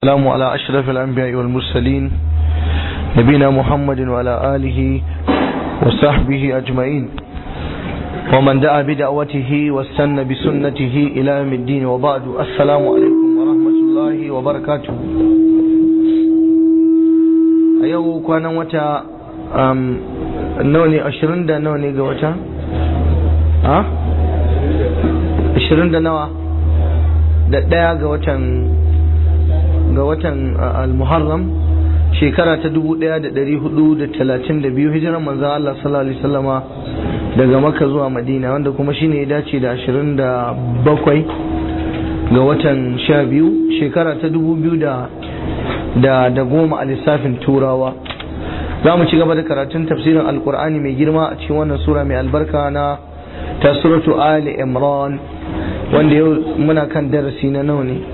السلام على أشرف الأنبياء والمرسلين نبينا محمد وعلى آله وصحبه أجمعين ومن دعا بدعوته واستنى بسنته إلى يوم الدين وبعد السلام عليكم ورحمة الله وبركاته أيوه كان وتا نوني أشرين دا نوني قوتا ها أشرين دا نوا da ɗaya ga watan ga watan al-muharram shekara ta 1432 hijiran manzan Allah sallallahu alaihi wasallama daga maka zuwa madina wanda kuma shine ya dace da 27 ga watan 12 shekara ta 2000 da da goma a lissafin turawa za mu ci gaba da karatun tafsirin alkur'ani mai girma a cikin wannan sura mai albarka na ta suratu ali imran wanda yau muna kan darasi na nawa ne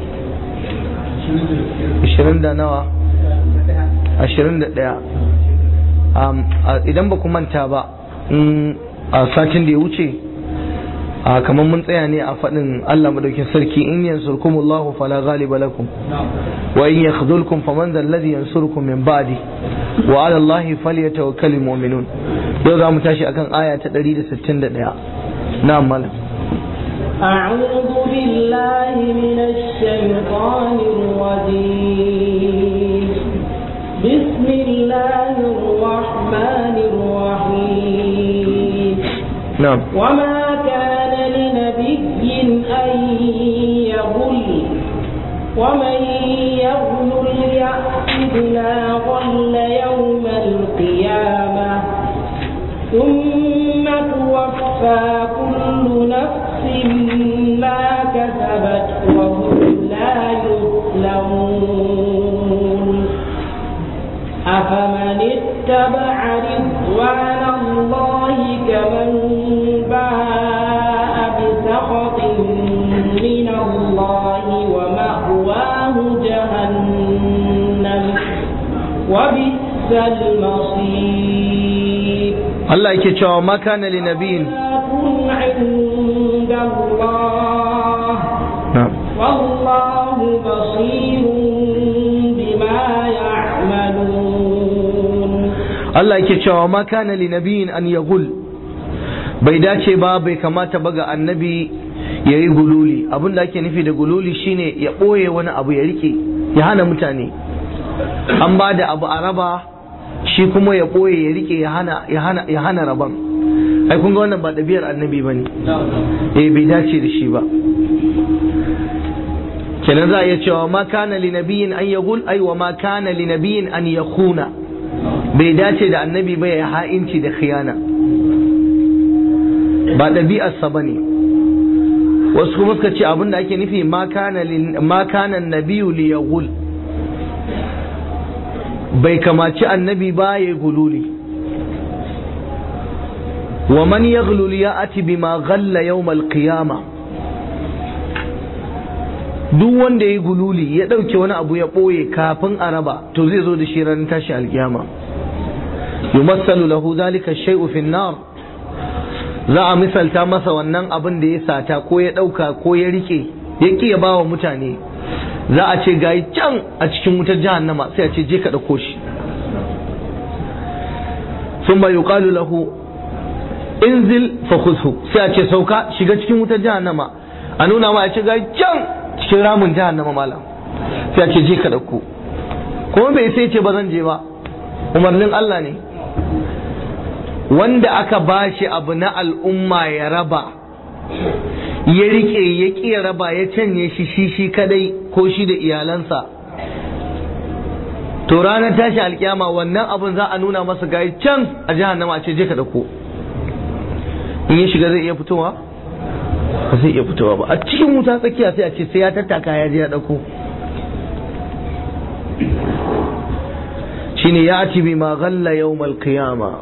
ashirin da nawa ashirin da ɗaya idan ba ku manta ba a satin da ya wuce a kamar mun tsaya ne a faɗin Allah madaukin sarki in yansurkumullahu fala ghaliba lakum wa in yakhdhulkum faman dhal ladhi yansurukum min ba'di wa 'ala Allahi falyatawakkalul mu'minun yau za mu tashi akan aya ta 161 na'am malam أعوذ بالله من الشيطان الرجيم بسم الله الرحمن الرحيم نعم وما كان لنبي أن يغل ومن يغل يأت بما غل يوم القيامة ثم توفى كل نفس ما كسبت وهم لا يظلمون أفمن اتبع رضوان الله كمن باء بسخط من الله ومأواه جهنم وبئس المصير Allah yake cewa ma kana li nabiyin عند الله na'am والله بصير بما يعملون Allah yake cewa ma kana li nabiyin an yaghul bai dace ba bai kamata ba ga annabi yayi gululi abin da ake nufi da gululi shine ya boye wani abu ya rike ya hana mutane an ba da abu a raba shi kuma ya boye ya rike ya hana ya hana ya hana raban ai kun ga wannan ba ɗabi'ar annabi bane eh bai dace da shi ba kenan za a iya cewa ma kana li nabiyin an yaghul ai wa ma kana li nabiyin an yakhuna bai dace da annabi ba ya ha'inci da khiyana ba ɗabi'arsa ba ne wasu kuma suka ce abinda ake nufi ma kana nabiyu li yaghul bai kamaci annabi ba ya gululi wa man yaghlul ya'ti bima ghalla yawm al-qiyamah duk wanda ya yi gululi ya ɗauke wani abu ya ɓoye kafin a raba to zai zo da shi ranar tashi alkiyama yumassalu lahu zalika shay'u fi nar za a misalta masa wannan abin da ya sata ko ya ɗauka ko ya rike ya ƙi ya bawa mutane za a ce gayi can a cikin wutar jahannama sai a ce je ka ɗauko shi ثم يقال له انزل فخذه sai a ce sauka shiga cikin wutar jahannama a nuna ma a ce gayi can cikin ramin jahannama malam sai a ce je ka dauko kuma bai sai ce ba zan je ba umarnin Allah ne wanda aka bashi abu na al'umma ya raba ya rike ya ƙi ya raba ya canye shi shi shi kadai ko shi da iyalansa to ranar tashi alkiyama wannan abun za a nuna masa gayi can a jahannama a ce je ka dauko in ya shiga zai iya fitowa ba zai iya fitowa ba a cikin wuta tsakiya sai a ce sai ya tattaka ya je ya dauko shine ya ci bi ma ghalla yawmal qiyama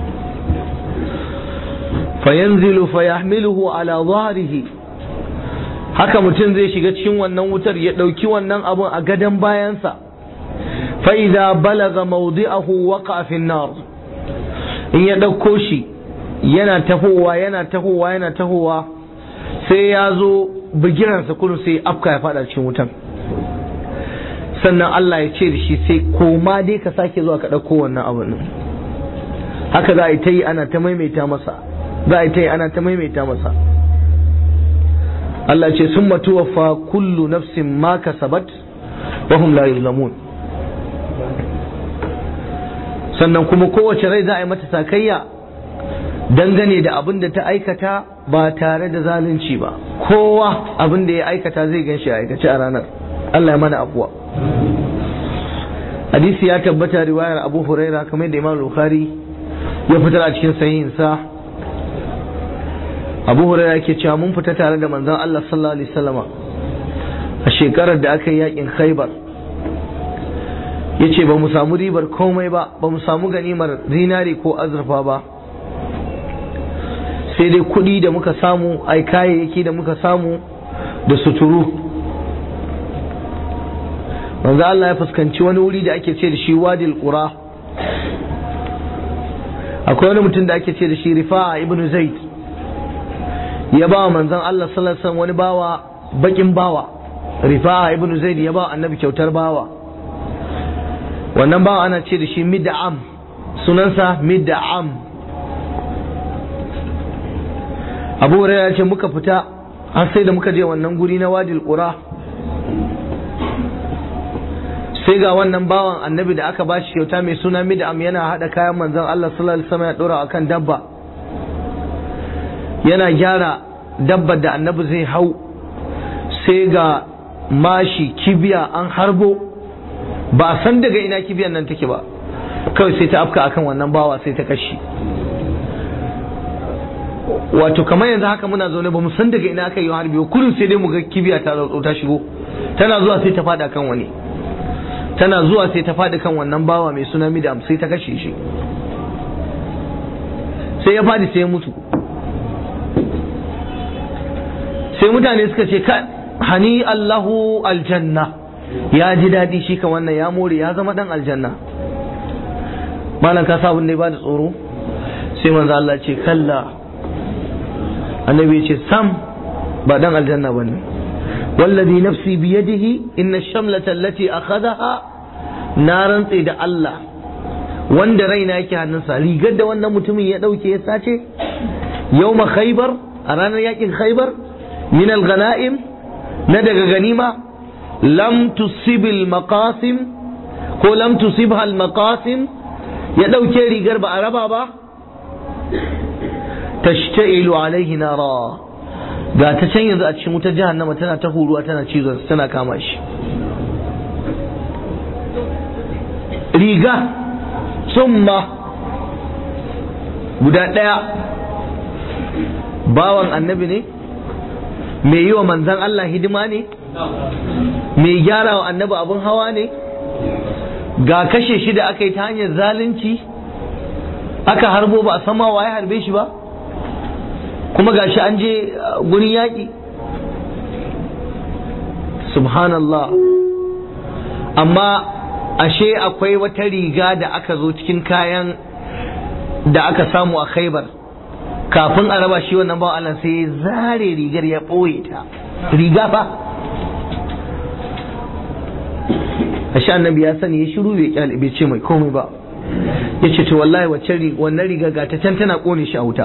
fayanzilu fayahmiluhu ala dhahrihi haka mutum zai shiga cikin wannan wutar ya dauki wannan abun a gadon bayansa fa idza balaga mawdi'ahu waqa fi nar in ya dauko shi yana tahowa yana tahowa yana tahowa sai ya zo bigiransa kullum sai afka ya fada cikin wutan sannan Allah ya ce da shi sai koma dai ka sake zuwa ka ɗauko wannan abin haka za a yi ta yi ana ta maimaita masa za a yi ta yi ana ta maimaita masa Allah ce sun matuwafa kullu nafsin ma kasabat wa hum la yuzlamun sannan kuma kowace rai za a yi mata sakayya dangane da abin da ta aikata ba tare da zalunci ba kowa abin da ya aikata zai gan shi a aikace a ranar Allah ya mana afuwa hadisi ya tabbata riwayar abu huraira kamar da imam bukhari ya fitar a cikin sahihinsa abu huraira ke cewa mun fita tare da manzon Allah sallallahu alaihi wasallama a shekarar da aka yi yakin khaibar yace ba mu samu ribar komai ba ba mu samu ganimar zinari ko azurfa ba sai dai kuɗi da muka samu ai kayayyaki da muka samu da suturu manzo Allah ya fuskanci wani wuri da ake ce da shi wadil qura akwai wani mutum da ake ce da shi rifa'a ibn zaid ya ba manzon Allah sallallahu alaihi wasallam wani bawa bakin bawa rifa'a ibn zaid ya ba annabi kyautar bawa wannan bawa ana ce da shi mid'am sunansa mid'am abu hurairah ya ce muka fita har sai da muka je wannan guri na wadil qura sai ga wannan bawan annabi da aka bashi kyauta mai suna mid'am yana hada kayan manzon Allah sallallahu alaihi wasallam ya dora akan dabba yana gyara dabbar da annabi zai hau sai ga mashi kibiya an harbo ba a san daga ina kibiyan nan take ba kawai sai ta afka akan wannan bawa sai ta kashi wato kamar yanzu haka muna zaune ba mu san daga ina aka yi harbi ba kullum sai dai mu ga kibiya ta zo ta shigo tana zuwa sai ta fada kan wani tana zuwa sai ta fadi kan wannan bawa mai suna midam sai ta kashe shi sai ya fadi sai ya mutu sai mutane suka ce ka hani Allahu aljanna ya ji daɗi shi kan wannan ya more ya zama dan aljanna malam ka sabon ne ba da tsoro sai manzo Allah ce kalla annabi ce sam ba dan aljanna bane wallazi nafsi biyadihi inna shamlata allati akhadaha na rantse da Allah wanda raina yake hannunsa rigar da wannan mutumin ya dauke ya sace yawma khaybar a ranar yakin khaybar min al-ghanaim na daga ganima lam tusibil maqasim ko lam tusibha al-maqasim ya dauke rigar ba a raba ba tashtailu alaihi nara ga ta can yanzu a cikin wutar jahannama tana ta huruwa tana cizon tana kama shi riga summa guda ɗaya bawan annabi ne mai yi wa manzan Allah hidima ne mai gyara wa annabi abin hawa ne ga kashe shi da aka yi ta hanyar zalunci aka harbo ba a sama wa ya harbe shi ba kuma gashi an je gurin yaƙi subhanallah amma ashe akwai wata riga da aka zo cikin kayan da aka samu a khaibar kafin a raba shi wannan bawan Allah sai zare rigar ya ɓoye ta riga fa ashe annabi ya sani ya shiru bai kyale bai ce mai komai ba ya ce to wallahi wacce wannan riga ga ta can tana kone shi a wuta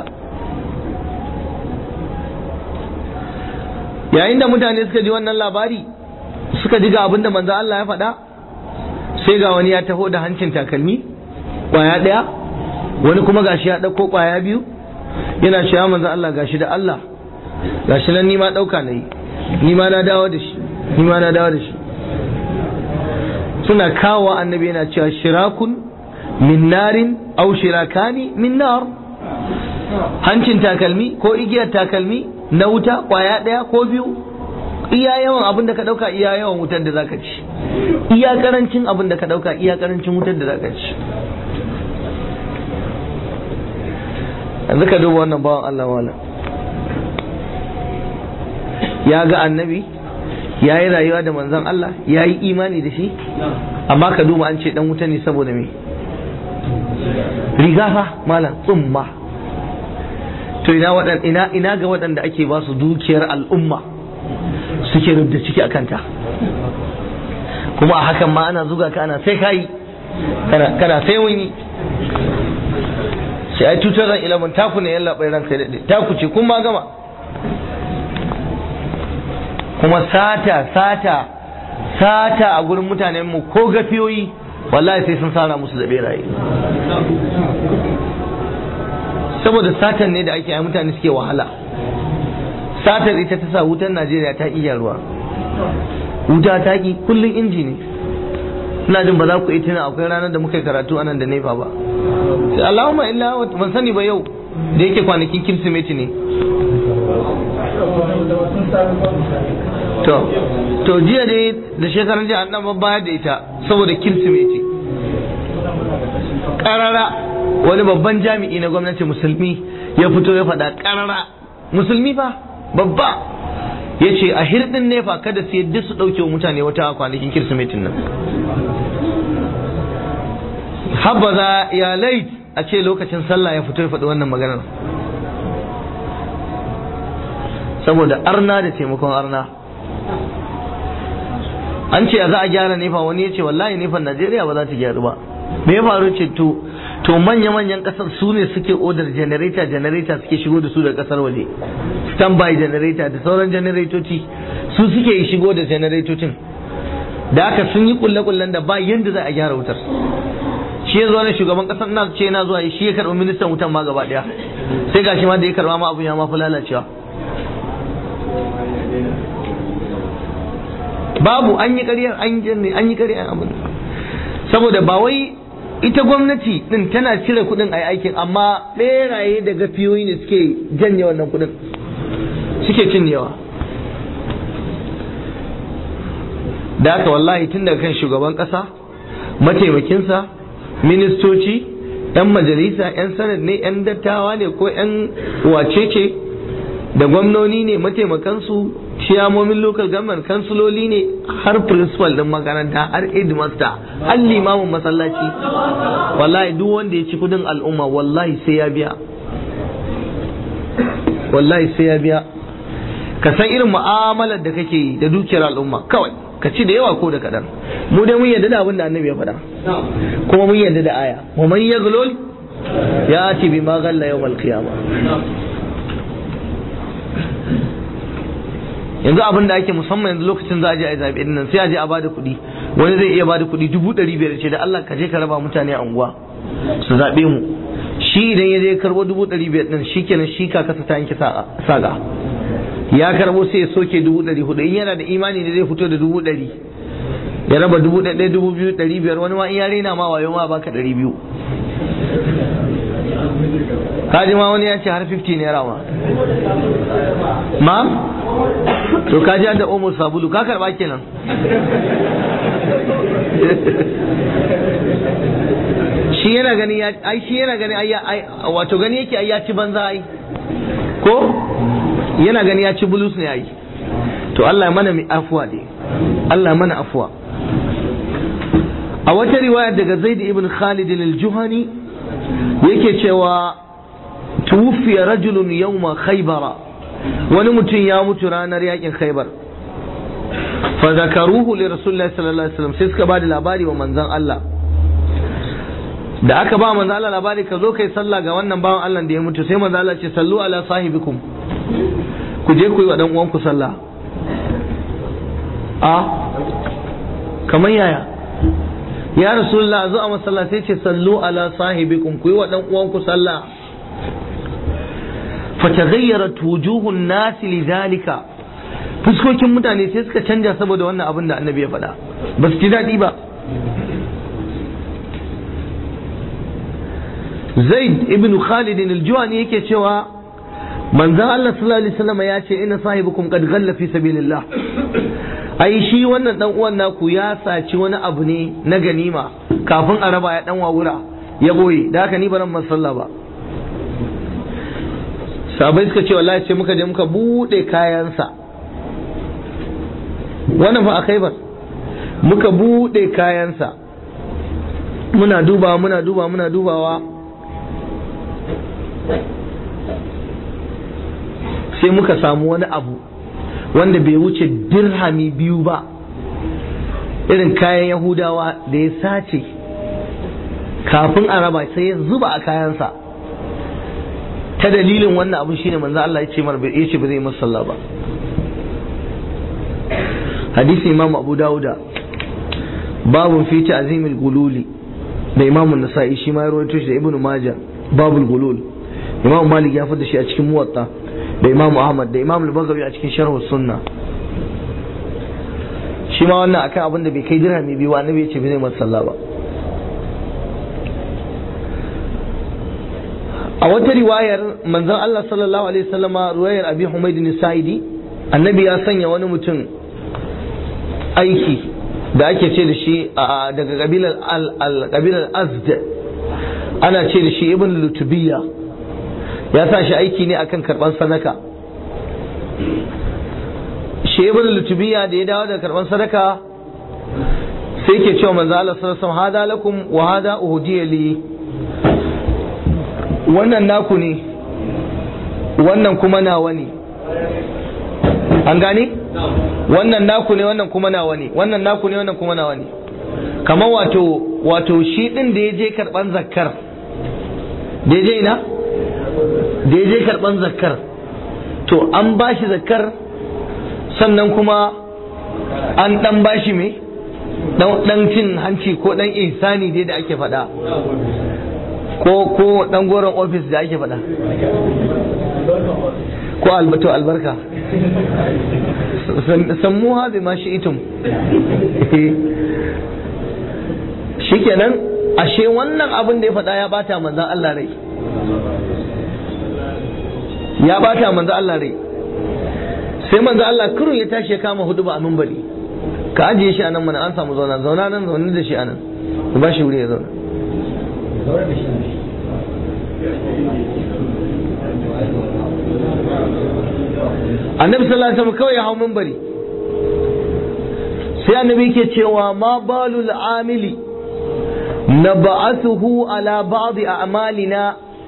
yayin da mutane suka ji wannan labari suka ji ga abin da manzo Allah ya faɗa sai ga wani ya taho da hancin takalmi kwaya ɗaya wani kuma gashi ya ɗauko kwaya biyu yana cewa manzo Allah gashi da Allah gashi nan nima ɗauka na yi nima na dawo da shi nima na dawo da shi suna kawo annabi yana cewa shirakun min narin au shirakani min nar hancin takalmi ko igiyar takalmi na wuta kwaya ɗaya ko biyu iya yawan abin da ka ɗauka iya yawan wutar da zaka ci iya karancin abin da ka ɗauka iya karancin wutar da zaka ci yanzu ka duba wannan bawan Allah wala ya ga annabi ya yi rayuwa da manzon Allah ya yi imani da shi amma ka duba an ce dan wuta ne saboda me riga fa malam tsumma to ina waɗan ina ina ga waɗanda ake ba su dukiyar al'umma suke rubda ciki a kanta kuma a hakan ma ana zuga ka ana sai kayi kana kana sai wani sai ai 2011 taku ne yalla bai ranka daɗe taku ce kun ma gama kuma sata sata sata a gurin mutanen mu ko gafiyoyi wallahi sai sun sara musu da beraye saboda satan ne da ake yi mutane suke wahala satar ita ta sa wutar najeriya ta iya ruwa wuta ta ki kullum inji ne ina jin ba za ku yi tuna akwai ranar da muka yi karatu anan da nefa ba sai Allahumma illa ban sani ba yau da yake kwanakin kirsimeti ne to to jiya dai da shekarar jiya an dan bayar da ita saboda kirsimeti karara wani babban jami'i na gwamnati musulmi ya fito ya faɗa karara musulmi fa babba ya ce a hirɗin nefa kada su yadda su ɗauke wa mutane wata kwanakin kirsimetin nan habbaza ya lait a ce lokacin sallah ya fito ya faɗi wannan maganar saboda arna da taimakon arna an ce za a gyara nefa wani ya ce wallahi nefan najeriya ba za ta gyaru ba me ya faru ce to to manya-manyan kasar su ne suke odar generator generator suke shigo da su da kasar waje standby generator da sauran generatoci su suke shigo da generatocin da aka sun yi kulle-kullen da ba yadda za a gyara wutar shi ya zo ne shugaban kasar na ce na zuwa shi ya karɓi ministan wutan ma gaba daya sai gashi ma da ya karɓa ma abun ya ma fi lalacewa babu an yi ƙaryar an yi an yi ƙaryar abin saboda ba wai ita gwamnati din tana cire kuɗin a aikin amma ɓeraye da gafiyoyi ne suke janye wannan kuɗin suke cinyewa da haka wallahi tun daga kan shugaban ƙasa mataimakinsa ministoci 'yan majalisa 'yan sanad ne 'yan dattawa ne ko 'yan wacece da gwamnoni ne mataimakansu ciyamomin local government kansuloli ne har principal din makaranta har headmaster har limamin masallaci wallahi duk wanda ya ci kudin al'umma wallahi sai ya biya wallahi sai ya biya ka san irin mu'amalar da kake yi da dukiyar al'umma kawai ka ci da yawa ko da kadan mu dai mun yarda da abin da annabi ya faɗa kuma mun yarda da aya wa man yaghlul ya ati bima ghalla yawmal qiyamah yanzu abin da ake musamman yanzu lokacin za a je a yi zaɓe din nan sai a je a bada kuɗi wani zai iya bada kuɗi dubu ɗari biyar ce da Allah ka je ka raba mutane a unguwa su zaɓe mu shi idan ya je karɓo dubu ɗari biyar ɗin shi kenan shi ka kasa ta yanke saga ya karɓo sai ya soke dubu ɗari hudu in yana da imani da zai fito da dubu ɗari ya raba dubu ɗaya dubu biyu ɗari biyar wani ma in ya rena ma wayo ma baka ɗari biyu kaji ma wani ya ce har 50 naira ma ma to kaji da omo sabulu ka karba kenan shi yana gani ya ai shi yana gani ai wato gani yake ai ya ci banza ai ko yana gani ya ci bulus ne ai to Allah ya mana mi afuwa dai Allah ya mana afuwa a wata riwaya daga Zaid ibn Khalid al-Juhani yake cewa tuwfiya rajulun yawma khaybara wani mutum ya mutu ranar yakin khaybar fa zakaruhu li rasulillahi sallallahu alaihi wasallam sai suka ba da labari wa manzon Allah da aka ba manzon Allah labari ka zo kai sallah ga wannan bawan Allah da ya mutu sai manzon Allah ce sallu ala sahibikum ku je ku yi wa dan uwanku sallah a kamar yaya ya rasulullah zo a masalla sai ce sallu ala sahibikum ku yi wa dan uwanku sallah fatagayyarat wujuhun nasi lidhalika fuskokin mutane sai suka canja saboda wannan abin da annabi ya faɗa ba su ji daɗi ba zaid ibn khalid al-juwani yake cewa manzon Allah sallallahu alaihi wasallam ya ce inna sahibukum qad ghalla fi sabilillah ai shi wannan dan uwan naku ya saci wani abu ne na ganima kafin a raba ya dan wawura ya boye da haka ni baran masalla ba sabai suka ce wallahi sai muka je muka bude kayansa wannan fa a khaibar muka bude kayansa muna dubawa muna dubawa muna dubawa sai muka samu wani abu wanda bai wuce dirhami biyu ba irin kayan yahudawa da ya sace kafin a raba sai ya zuba a kayansa ta dalilin wannan abin shine manzo Allah ya ce mar ya ce ba zai masa sallah ba hadisi imam abu dauda babun fi ta'zimil gululi da imam an-nasa'i shi ma ya rawaito shi da ibnu majah babul gulul imam malik ya fada shi a cikin muwatta da imam ahmad da imam al-bagawi a cikin sharh sunna shi ma wannan akan abin da bai kai dirhami biyu wa annabi ya ce bai zai masa sallah ba a wata riwayar manzon Allah sallallahu alaihi wasallama riwayar abi humayd sa'idi annabi ya sanya wani mutum aiki da ake ce da shi daga kabilar al azd ana ce da shi ibn lutubiya ya sa shi aiki ne akan karban sadaka shi ibn lutubiya da ya dawo da karban sadaka sai ke cewa manzo Allah sallallahu alaihi wasallam hada lakum wa hada uhdiya li wannan naku ne wannan kuma nawa ne an gane wannan naku ne wannan kuma nawa ne wannan naku ne wannan kuma nawa ne kamar wato wato shi din da ya je karban zakkar da ya je ina da ya je karban zakkar to an bashi zakkar sannan kuma an dan bashi me dan cin hanci ko dan ihsani dai da ake faɗa ko ko dan goron ofis da ake faɗa ko albato albarka sammuha bi ma shi'itum shikenan ashe wannan abin da ya faɗa ya bata manzan Allah rai ya bata manzan Allah rai sai manzan Allah kurun ya tashi ya kama hudu ba a minbari ka ajiye shi anan mana an samu zauna zauna nan zaune da shi anan ku ba shi wuri ya zauna annabi sallallahu alaihi wasallam kawai ya hau minbari sai annabi yake cewa ma balul amili nab'athuhu ala ba'd a'malina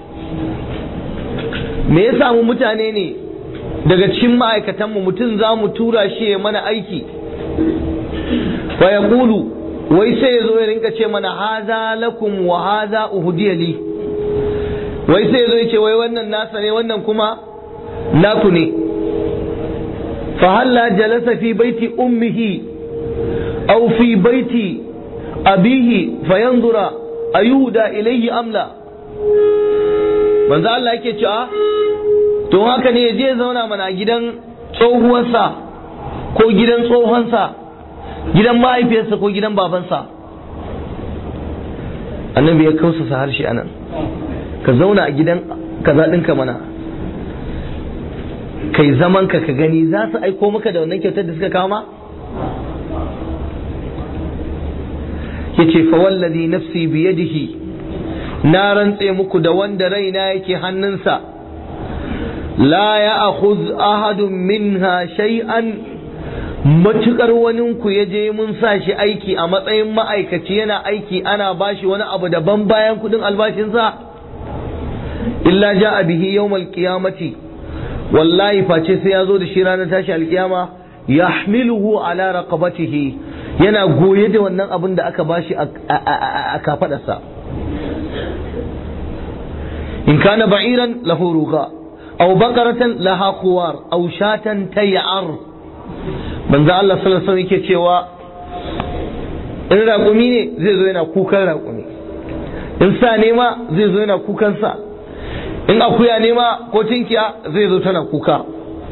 me ya samu mutane ne daga cikin ma'aikatan mu mutum za mu tura shi ya mana aiki fa yaqulu wai sai ya zo ya rinka ce mana haza lakum wa haza uhdiya li wai sai ya zo ya ce wai wannan nasa ne wannan kuma naku ne فهلا جلس في بيت أمه أو في بيت أبيه فينظر أيهدى إليه أم لا من ذا الله yake cewa to haka ne je zauna mana gidan tsohuwarsa ko gidan tsohonsa gidan mahaifiyarsa ko gidan babansa annabi ya kausa harshe anan ka zauna a gidan kaza ɗinka mana kai zaman ka ka gani za su aiko maka da wannan kyautar da suka kawo ma yace fa wallazi nafsi biyadihi na rantse muku da wanda raina yake hannunsa la ya akhuz ahadun minha shay'an matukar waninku ya je mun sa shi aiki a matsayin ma'aikaci yana aiki ana bashi wani abu daban bayan kudin albashinsa illa ja'a bihi yawmal qiyamati wallahi face sai ya zo da shi ranar tashi alkiyama yahmiluhu ala raqabatihi yana goye da wannan abin da aka bashi a kafadarsa in kana ba'iran lahu ruga aw baqaratan laha khuwar aw shatan tay'ar manzo Allah sallallahu alaihi wasallam yake cewa in raƙumi ne zai zo yana kukan raƙumi in sa ne ma zai zo yana kukan sa in akuya ne ma ko tinkiya zai zo tana kuka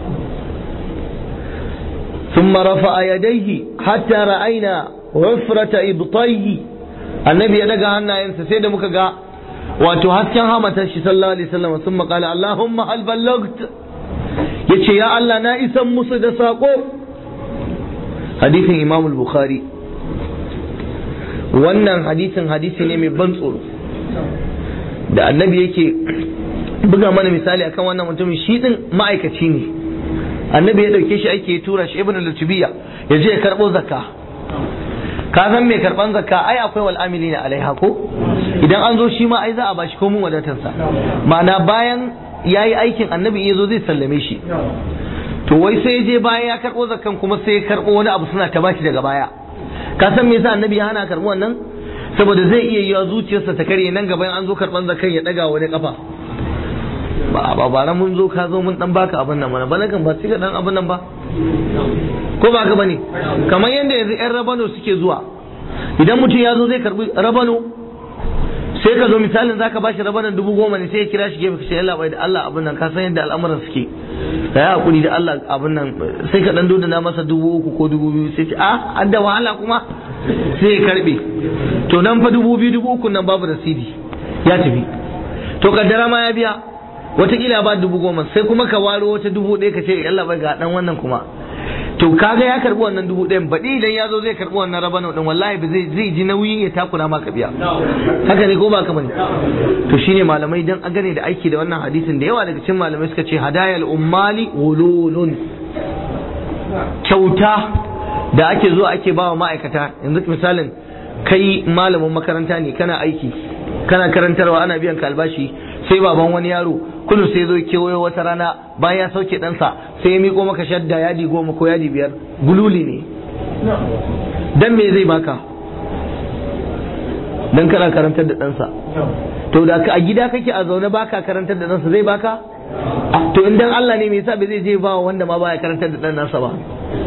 ثم رفع يديه حتى رأينا عفرة إبطيه النبي يدقى عنا ينسى سيدة مكقى وتهسكن همة صلى الله عليه وسلم ثم قال اللهم هل بلغت يتشي يا الله نائسا مصد ساقو حديث إمام البخاري wannan hadisin hadisi ne mai ban tsoro da annabi yake buga mana misali akan wannan mutumin shi din ma'aikaci ne annabi ya dauke shi ake tura shi ibnu lutubiya ya je ya karbo zakka ka san mai karban zakka ai akwai wal amilina alaiha ko idan an zo shi ma ai za a bashi komun wadatarsa ma'ana bayan yayi aikin annabi ya zo zai sallame shi to wai sai ya je bayan ya karbo zakkan kuma sai ya karbo wani abu suna ta bashi daga baya ka san me yasa annabi ya hana karɓi wannan saboda zai iya yiwa zuciyarsa ta karye nan gaban an zo karɓan zakan ya ɗaga wani kafa ba ba ba mun zo ka zo mun dan baka abin nan mana bana kan ba sai ka dan abin nan ba ko ba ka bane kamar yadda yanzu yan rabano suke zuwa idan mutum ya zo zai karbi rabano sai ka zo misalin zaka bashi rabanan dubu goma ne sai ya kira shi gefe ka ce Allah bai da Allah abin nan ka san yadda al'amuran suke da ya hakuri da Allah abin nan sai ka dan dodana masa dubu uku ko dubu biyu sai ce a an da wahala kuma sai ya karbe to nan fa dubu biyu dubu uku nan babu rasidi ya tafi to kaddara ma ya biya watakila ba dubu goma sai kuma ka waro wata dubu ɗaya ka ce yalla bai ga dan wannan kuma to kaga ya karbi wannan dubu ɗayan baɗi idan ya zo zai karbi wannan rabano ɗin wallahi ba zai zai ji nauyi ya takura maka biya haka ne ko ba ka bane to shine malamai dan a gane da aiki da wannan hadisin da yawa daga cikin malamai suka ce hadayal ummali ululun kyauta da ake zuwa ake bawa ma'aikata yanzu misalin kai malamin makaranta ne kana aiki kana karantarwa ana biyan ka albashi sai baban wani yaro kullum sai zo kewayo wata rana bayan ya sauke ɗansa sai ya miko maka shadda yadi goma ko yadi biyar gululi ne dan me zai baka dan kana karantar da ɗansa to da a gida kake a zaune baka karantar da ɗansa zai baka to in dan Allah ne me yasa bai zai je ba wanda ma baya karantar da ɗan nasa ba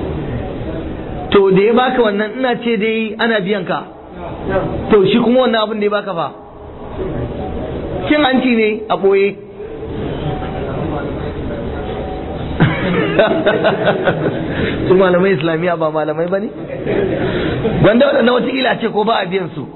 to da ya baka wannan ina ce dai ana biyan ka to shi kuma wannan abin da ya baka fa cin hanci ne a ɓoye su malamai islamiyya ba malamai ba ne wanda waɗanda watakila ce ko ba a biyan su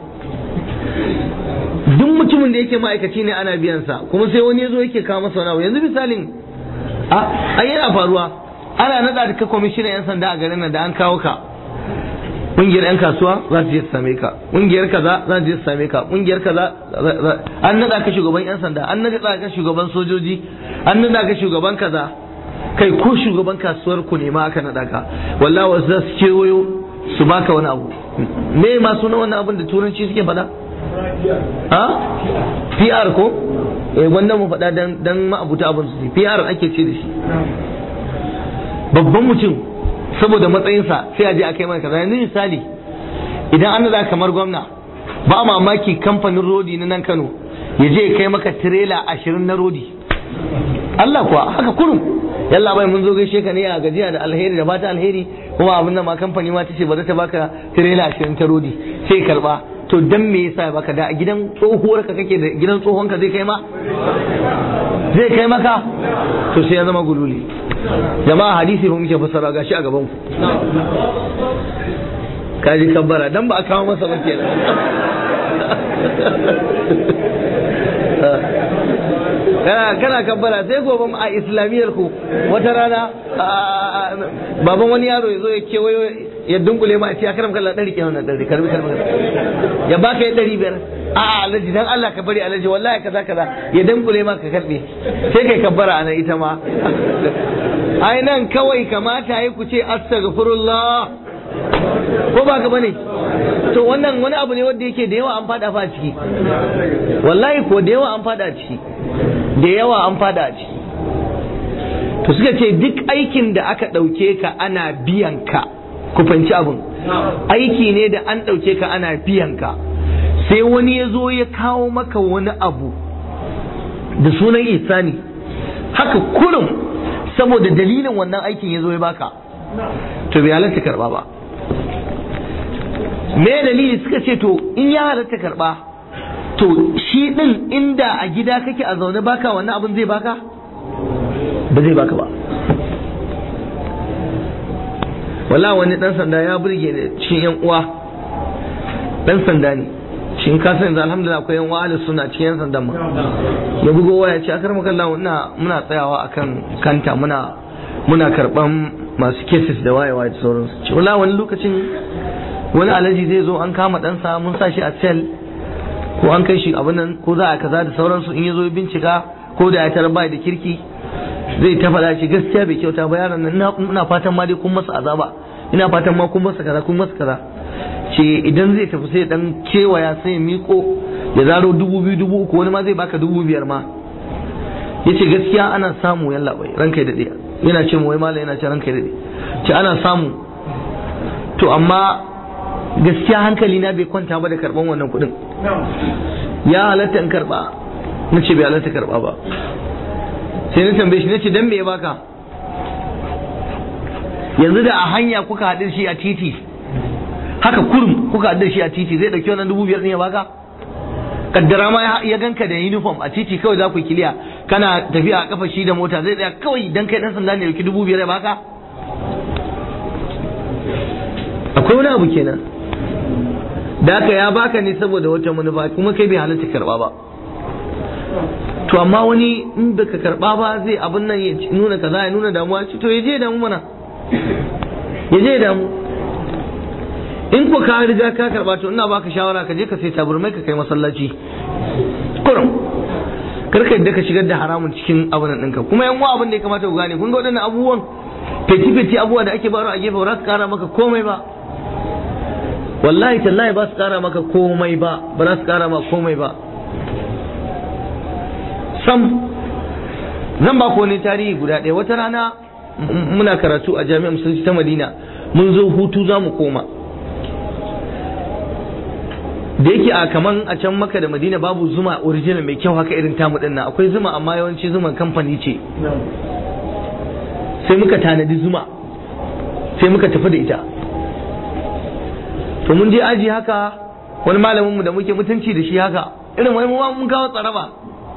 duk mutumin da yake ma'aikaci ne ana biyansa kuma sai wani ya zo yake kawo masa wani yanzu misalin a yana faruwa ana nada da ka kwamishinan 'yan sanda a garin nan da an kawo ka kungiyar 'yan kasuwa za su je su same ka kungiyar kaza za su je su same ka kungiyar kaza an nada ka shugaban 'yan sanda an nada ka shugaban sojoji an nada ka shugaban kaza kai ko shugaban kasuwar ku ne ma aka nada ka wallahi wasu za su kewayo su baka wani abu me ma suna wannan abin da turanci suke faɗa ha PR ko eh wanda mu faɗa dan dan ma'abuta abin su PR ake ce da shi babban mutum saboda matsayinsa sai a je a kai mana kaza yanzu misali idan an nada kamar gwamna ba mamaki kamfanin rodi na nan Kano ya je kai maka tirela ashirin na rodi Allah kuwa haka kurum yalla bai mun zo gaishe ka ne a gajiya da alheri da fata alheri kuma abin nan ma kamfani ma tace ba za ta baka tirela ashirin ta rodi sai karba to dan me yasa baka da a gidan tsohuwar ka kake da gidan tsohon ka zai kai ma zai kai maka to sai ya zama gululi jama'a hadisi ba muke fassara gashi a gaban ku kaji kabbara dan ba a kawo masa ba kenan kana kana kabbara sai gobe a islamiyar ku wata rana baban wani yaro ya zo ya kewayo ya dunkule ma a ce akaram kallah dari kenan wannan dari karbi karbi ya baka ya dari biyar a alaji dan Allah ka bari alaji wallahi kaza kaza ya dunkule ma ka karbe sai kai kabbara anan ita ma ai nan kawai kamata yi ku ce astaghfirullah ko ba ka bane to wannan wani abu ne wanda yake da yawa an fada fa a ciki wallahi ko da yawa an fada a ciki da yawa an fada a ciki to suka ce duk aikin da aka ɗauke ka ana biyan ka ku fanci abin aiki ne da an ɗauke ka ana biyan ka sai wani ya zo ya kawo maka wani abu da sunan isani haka kurum saboda dalilin wannan aikin ya zo ya baka to bai halatta karba ba me dalili suka ce to in ya halatta karba to shi din inda a gida kake a zaune baka wannan abin zai baka ba zai baka ba wala wani dan sanda ya burge ni cikin yan uwa dan sanda ne shi in ka san yanzu alhamdulillah akwai yan uwa suna cikin yan sandan ma ya bugo waya ce akar makallahu ina muna tsayawa akan kanta muna muna karban masu cases da wayewa da sauransu ce wala wani lokacin wani alaji zai zo an kama ɗansa mun sa shi a cell ko an kai shi abin nan ko za a kaza da sauransu in ya zo bincika ko da ya tarar bai da kirki zai ta faɗa shi gaskiya bai kyauta ba yaron nan ina fatan ma dai kun masa azaba ina fatan ma kun masa kaza kun masa kaza ce idan zai tafi sai dan kewaya sai miko ya zaro dubu biyu dubu uku wani ma zai baka dubu biyar ma yace gaskiya ana samu yalla bai ranka ya dade yana ce mu wai mallam yana ce ranka ya dade ce ana samu to amma gaskiya hankali na bai kwanta ba da karban wannan kuɗin ya halatta in karba na ce bai halatta karba ba sai na tambaye shi na ce dan me ya baka yanzu da a hanya kuka haɗu shi a titi haka kurum kuka haɗu shi a titi zai ɗauki wannan dubu biyar ne ya baka kaddara ma ya ganka da uniform a titi kawai za ku kiliya kana tafiya a kafa shi da mota zai tsaya kawai dan kai dan sanda ne dauki dubu biyar ya baka akwai wani abu kenan da haka ya baka ne saboda wata manufa kuma kai bai halatta karba ba to amma wani in baka karba ba zai abin nan ya nuna kaza ya nuna damuwa to ya je damu mana ya je damu in ko ka riga ka karba to ina baka shawara ka je ka sai taburmai ka kai masallaci kurum karka yadda ka shigar da haramun cikin abin ɗinka kuma yan abin da ya kamata ku gane kun ga waɗannan abubuwan feti-feti abubuwa da ake baro a gefe ba za su kara maka komai ba wallahi tallahi ba su kara maka komai ba ba za su kara maka komai ba sam zan ba ku wani tarihi guda ɗaya wata rana muna karatu a jami'ar musulunci ta madina mun zo hutu za mu koma da yake a kaman a can maka da madina babu zuma original mai kyau haka irin tamu din nan akwai zuma amma yawanci zuman kamfani ce sai muka tanadi zuma sai muka tafi da ita to mun je aji haka wani malaminmu da muke mutunci da shi haka irin wani mu mun kawo tsaraba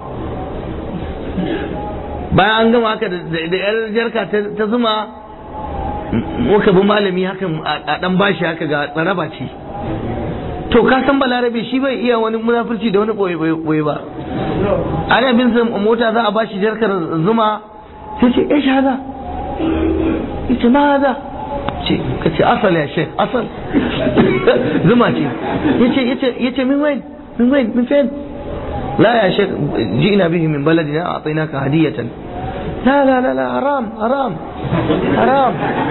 bayan an gama haka da yar jarka ta zuma muka bi malami haka a dan bashi haka ga tsaraba ce to ka san balarabe shi bai iya wani munafurci da wani boye ba ana bin sa mota za a bashi jarkar zuma sai ce eh hada yace ma hada ce ka ce asal ya shek asal zuma ce yace yace yace min wain min wain min fain لا يا شيخ جئنا به من بلدنا أعطيناك هدية لا لا لا لا حرام حرام حرام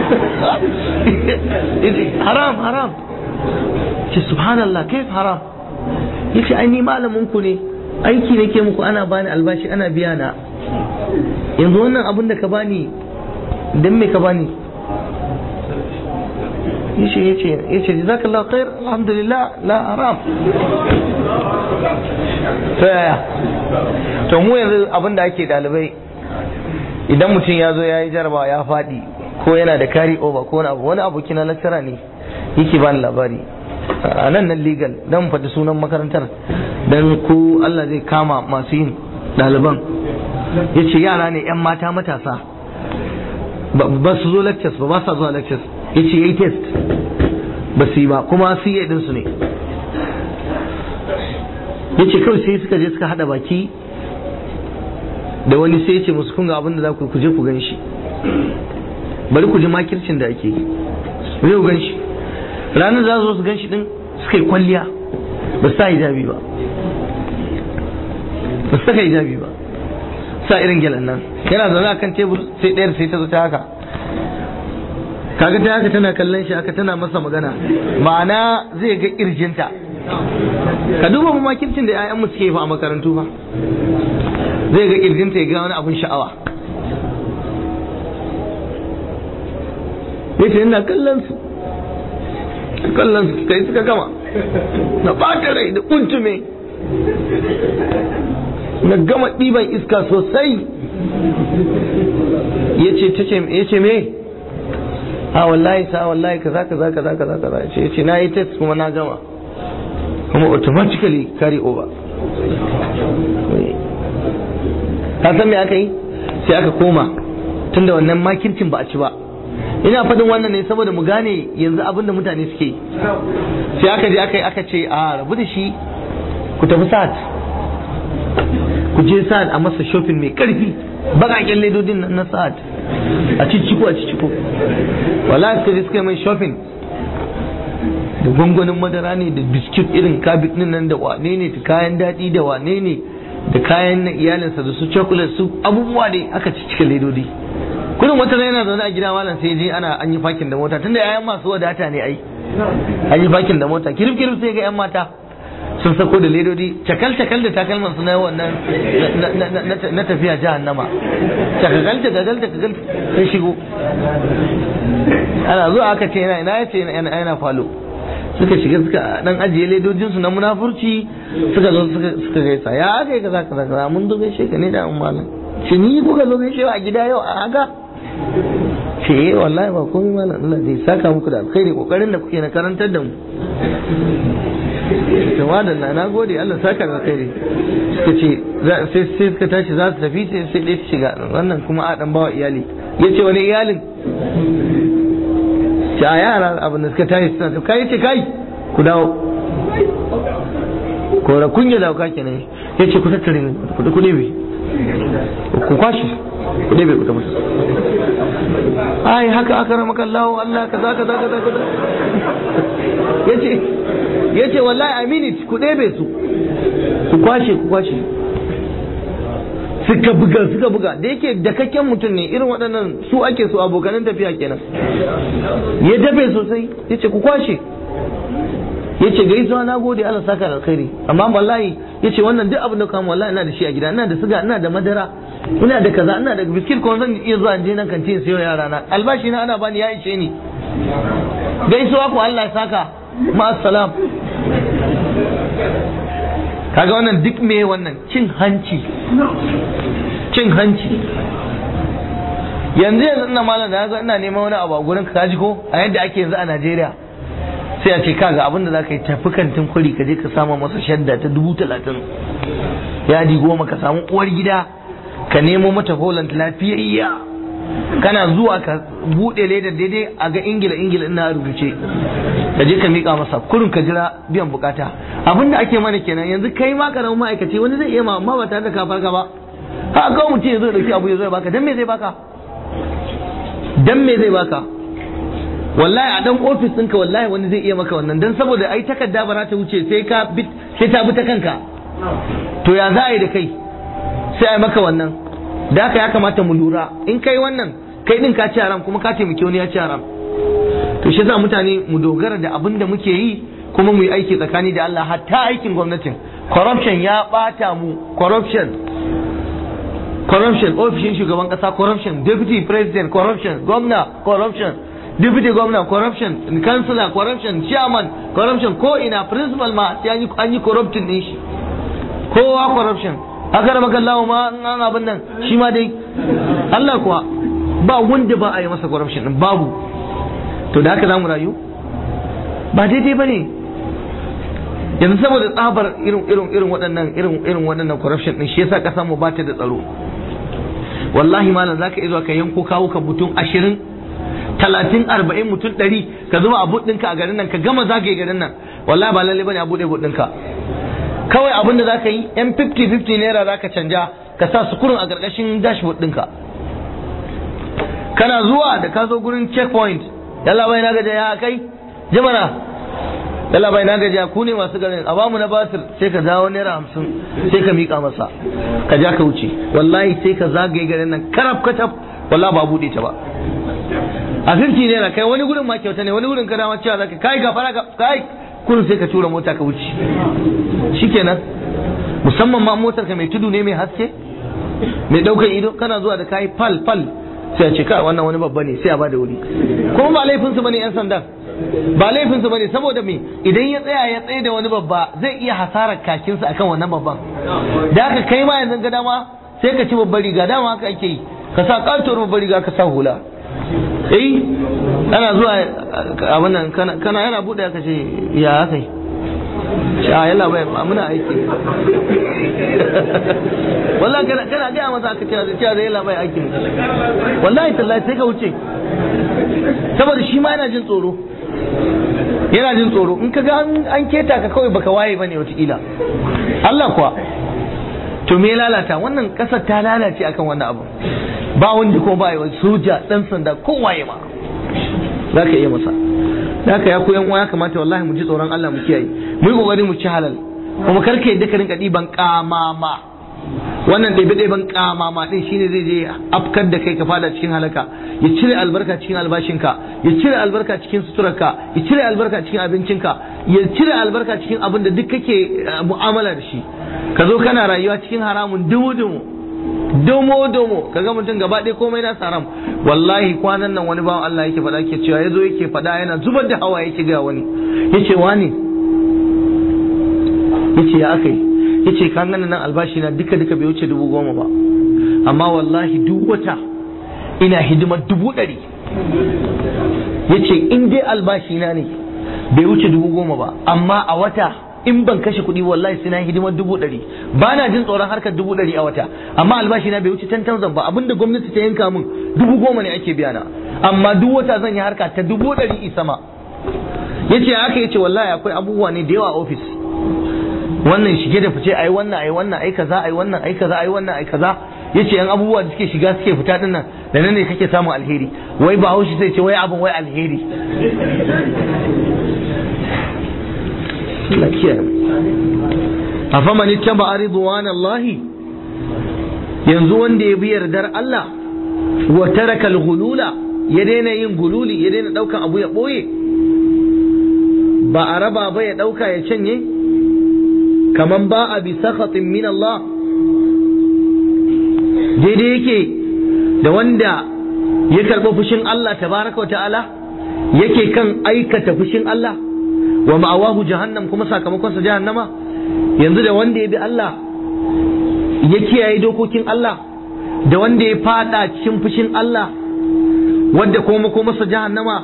حرام حرام ce subhanallah kaif haram yace ai ni malamin ku ne aiki nake muku ana bani albashi ana biya na yanzu wannan abin da ka bani dan me ka bani yace yace yace jazakallahu khair alhamdulillah la haram to yaya to mu yanzu abin da ake dalibai idan mutum ya zo ya yi jarabawa ya faɗi ko yana da carry over ko wani abu wani aboki na lecturer ne yake bani labari a nan nan legal dan faɗi sunan makarantar dan ko Allah zai kama masu yin ɗaliban ya ce yara ne 'yan mata matasa ba su zo lectures ba ba sa zuwa lectures ya ce ya yi test ba su yi ba kuma su yi ɗinsu ne ya ce kawai sai suka je suka haɗa baki da wani sai ya ce musu kunga abin da za ku je ku gan shi bari ku ji makircin da ake yi zai ku gan shi ranar za su gan shi din suka yi kwalliya ba su sa hijabi ba ba su saka hijabi ba sa irin gyalan nan yana zaune akan tebur sai ɗayar sai ta zo ta haka kaga ta haka tana kallon shi haka tana masa magana ma'ana zai ga kirjinta ka duba makircin da 'ya'yan mu suke fa a makarantu fa zai ga kirjinta ya ga wani abun sha'awa yace ina kallon su kallon su kai suka gama na ɓata rai da kuntume na gama ɗiban iska sosai ya ce me a wallahi sa wallahi kaza kaza kaza kaza kaza ya ce na yi test kuma na gama kuma automatically carry over ka san me aka yi sai aka koma tunda wannan makircin ba a ci ba ina faɗin wannan ne saboda mu gane yanzu abin da mutane suke sai aka je aka yi aka ce a rabu da shi ku tafi sa'ad ku je sa'ad a masa shopping mai karfi bakaken ledodin na sa'ad a cicciko a cicciko wala suka je suka yi mai shopping da gwangwanin madara ne da biskit irin kabit din nan da wane ne da kayan daɗi da wane ne da kayan na iyalinsa da su chocolate su abubuwa ne aka ciccika ledodi kudin wata yana zaune a gida malam sai je ana an yi fakin da mota tunda yayan masu wadata ne ai an yi fakin da mota kirif kirif sai ga yan mata sun sako da ledodi cakal cakal da takalman su na wannan na tafiya jahannama cakal cakal cakal sai shigo ana zuwa aka ce yana ina yace yana falo suka shiga suka dan ajiye ledojin su na munafurci suka zo suka suka gaisa ya aka yi kaza kaza kaza mun zo gaishe ka ne da mun malam shi ni kuka zo gaishe a gida yau a haka ce eh wallahi ba komai malam Allah zai saka muku da alkhairi kokarin da kuke na karantar da mu jama'a da na gode Allah saka da alkhairi suka ce sai sai suka tashi za su tafi sai sai dai su shiga wannan kuma a dan bawa iyali yace wani iyalin ce a yara abin da suka tashi suna tafi kai ce kai ku dawo kora kunya da ka kenan yace ku tattare ne ku ku ne ku kwashi ku ne ku tabbata ai haka aka rama kallahu Allah kaza kaza kaza kaza yace yace wallahi a minute ku ɗebe su ku kwashe ku kwashe suka buga suka buga da yake dakakken mutum ne irin waɗannan su ake so abokanan tafiya kenan ya dafe sosai yace ku kwashe yace gaisuwa na gode Allah saka da alkhairi amma wallahi yace wannan duk abin da kama wallahi ina da shi a gida ina da siga ina da madara ina da kaza ina da biskit kuma zan iya zuwa je nan kantin sayo yara na albashi na ana bani ya ishe ni gaisuwa ku Allah ya saka ma assalam kaga wannan duk me wannan cin hanci cin hanci yanzu yanzu ina malam da ga ina neman wani abu a gurin ka ji ko a yadda ake yanzu a Najeriya sai a ce kaga abin da zaka yi tafi kantin kwari ka je ka samu masa shadda ta dubu talatin yadi goma ka samu uwar gida ka nemo mata Holland lafiyayya kana zuwa ka bude ledar daidai a ga ingila ingila ina rubuce ka je ka mika masa kurin ka jira biyan bukata abin da ake mana kenan yanzu kai ma karamin ma'aikaci wani zai iya ma amma ba tare da ka farka ba ha ga mutum ya zo dauki abu ya zo ya baka dan me zai baka dan me zai baka wallahi a dan ofis ɗinka wallahi wani zai iya maka wannan dan saboda ai takarda ba za ta wuce sai ka sai ta bi ta kanka to ya za a yi da kai sai a maka wannan da haka ya kamata mu lura in kai wannan kai din ka ci haram kuma ka taimaki wani ya ci haram to shi za mutane mu dogara da abin da muke yi kuma mu yi aiki tsakani da Allah hatta aikin gwamnatin corruption ya bata mu corruption corruption ofishin shugaban kasa corruption deputy president corruption gwamna corruption deputy gwamna corruption councillor corruption chairman corruption ko ina principal ma sai an yi corruption din shi kowa corruption haka da makallawa ma an abin nan shi ma dai Allah kuwa ba wanda ba a yi masa corruption din babu to da haka zamu rayu ba daidai ba ne yanzu saboda tsabar irin irin irin waɗannan irin irin waɗannan corruption din shi yasa ƙasar mu ba ta da tsaro wallahi malam zaka iya zuwa ka yanko kawo ka mutum ashirin talatin arba'in mutum ɗari ka zuba a buɗinka a garin nan ka gama zagaye garin nan wallahi ba lalle bane a buɗe buɗinka kawai abin da za ka yi yan 50-50 naira za ka canja ka sa sukurin a ƙarƙashin dashboard ɗinka kana zuwa da ka zo gurin checkpoint yalla bai na gaja ya kai jimana yalla bai na gaja ku ne masu garin a bamu na basir sai ka dawo naira hamsin sai ka miƙa masa ka ja ka wuce wallahi sai ka zagaye garin nan karaf kacaf wallahi ba buɗe ta ba a 50 naira kai wani gurin ma kyauta ne wani gurin ka dama cewa zaka kai gafara ka kai kullum sai ka tura mota ka wuce shikenan musamman ma motar ka mai tudu ne mai haske mai daukar ido kana zuwa da kai fal fal sai a ce kai wannan wani babba ne sai a bada wuri kuma ba laifin su bane yan sandan ba laifin su bane saboda me idan ya tsaya ya tsaye da wani babba zai iya hasarar kakinsa akan wannan babban da haka kai ma yanzu ga dama sai ka ci babbar riga dama haka ake yi ka sa katuwar babbar riga ka sa hula eh ana zuwa abin nan kana yana bude ka ce ya haka yi a yalla bai muna aiki wallahi kana kana ga masa aka ce cewa da yalla bai aiki wallahi tallahi sai ka wuce saboda shi ma yana jin tsoro yana jin tsoro in ka ga an keta ka kawai baka waye bane wataƙila Allah kuwa to me lalata wannan kasar ta lalace akan wannan abu ba wanda ko ba yi soja dan sanda ko waye ma za ka iya masa haka ya koyan uwa ya kamata wallahi mu ji tsoron Allah mu kiyaye mu yi kokari mu ci halal kuma kar ka yadda ka rinka diban kamama wannan ɗebe ɗeben kamama din shine zai je afkar da kai ka fada cikin halaka ya cire albarka cikin albashinka ya cire albarka cikin suturarka ya cire albarka cikin abincinka ya cire albarka cikin abin da duk kake mu'amala da shi ka zo kana rayuwa cikin haramun dumu dumu domo domo kaga mutum gaba ɗaya komai na haram wallahi kwanan nan wani bawan Allah yake faɗa ke cewa yazo yake faɗa yana zubar da hawa yake ga wani yace wani yace ya akai yace kan ganin nan albashi na duka duka bai wuce dubu goma ba amma wallahi duk wata ina hidimar dubu ɗari yace in dai albashi na ne bai wuce dubu goma ba amma a wata in ban kashe kuɗi wallahi sai na hidimar dubu ɗari ba na jin tsoron harkar dubu ɗari a wata amma albashi na bai wuce ten thousand ba abinda gwamnati ta yanka min dubu goma ne ake biya na amma duk wata zan yi harka ta dubu ɗari isama yace haka yace wallahi akwai abubuwa ne da yawa a ofis wannan shige da fice ai wannan ai wannan ai kaza ai wannan ai kaza ai wannan ai kaza yace yan abubuwa da suke shiga suke fita din nan da nan ne kake samun alheri wai ba haushi sai ce wai abin wai alheri Allah kiyaye afaman ittaba ridwan Allah yanzu wanda ya bi yardar Allah wa taraka al-ghulula ya daina yin gululi ya daina daukan abu ya boye ba a raba ba ya dauka ya canye kaman ba a bi sakhatin min Allah daidai yake da wanda ya karɓi fushin Allah tabaraka wa ta'ala yake kan aikata fushin Allah wa ma'awahu jahannam kuma sakamakonsa jahannama yanzu da wanda ya bi Allah ya kiyaye dokokin Allah da wanda ya fada cikin fushin Allah wadda kuma makomarsa jahannama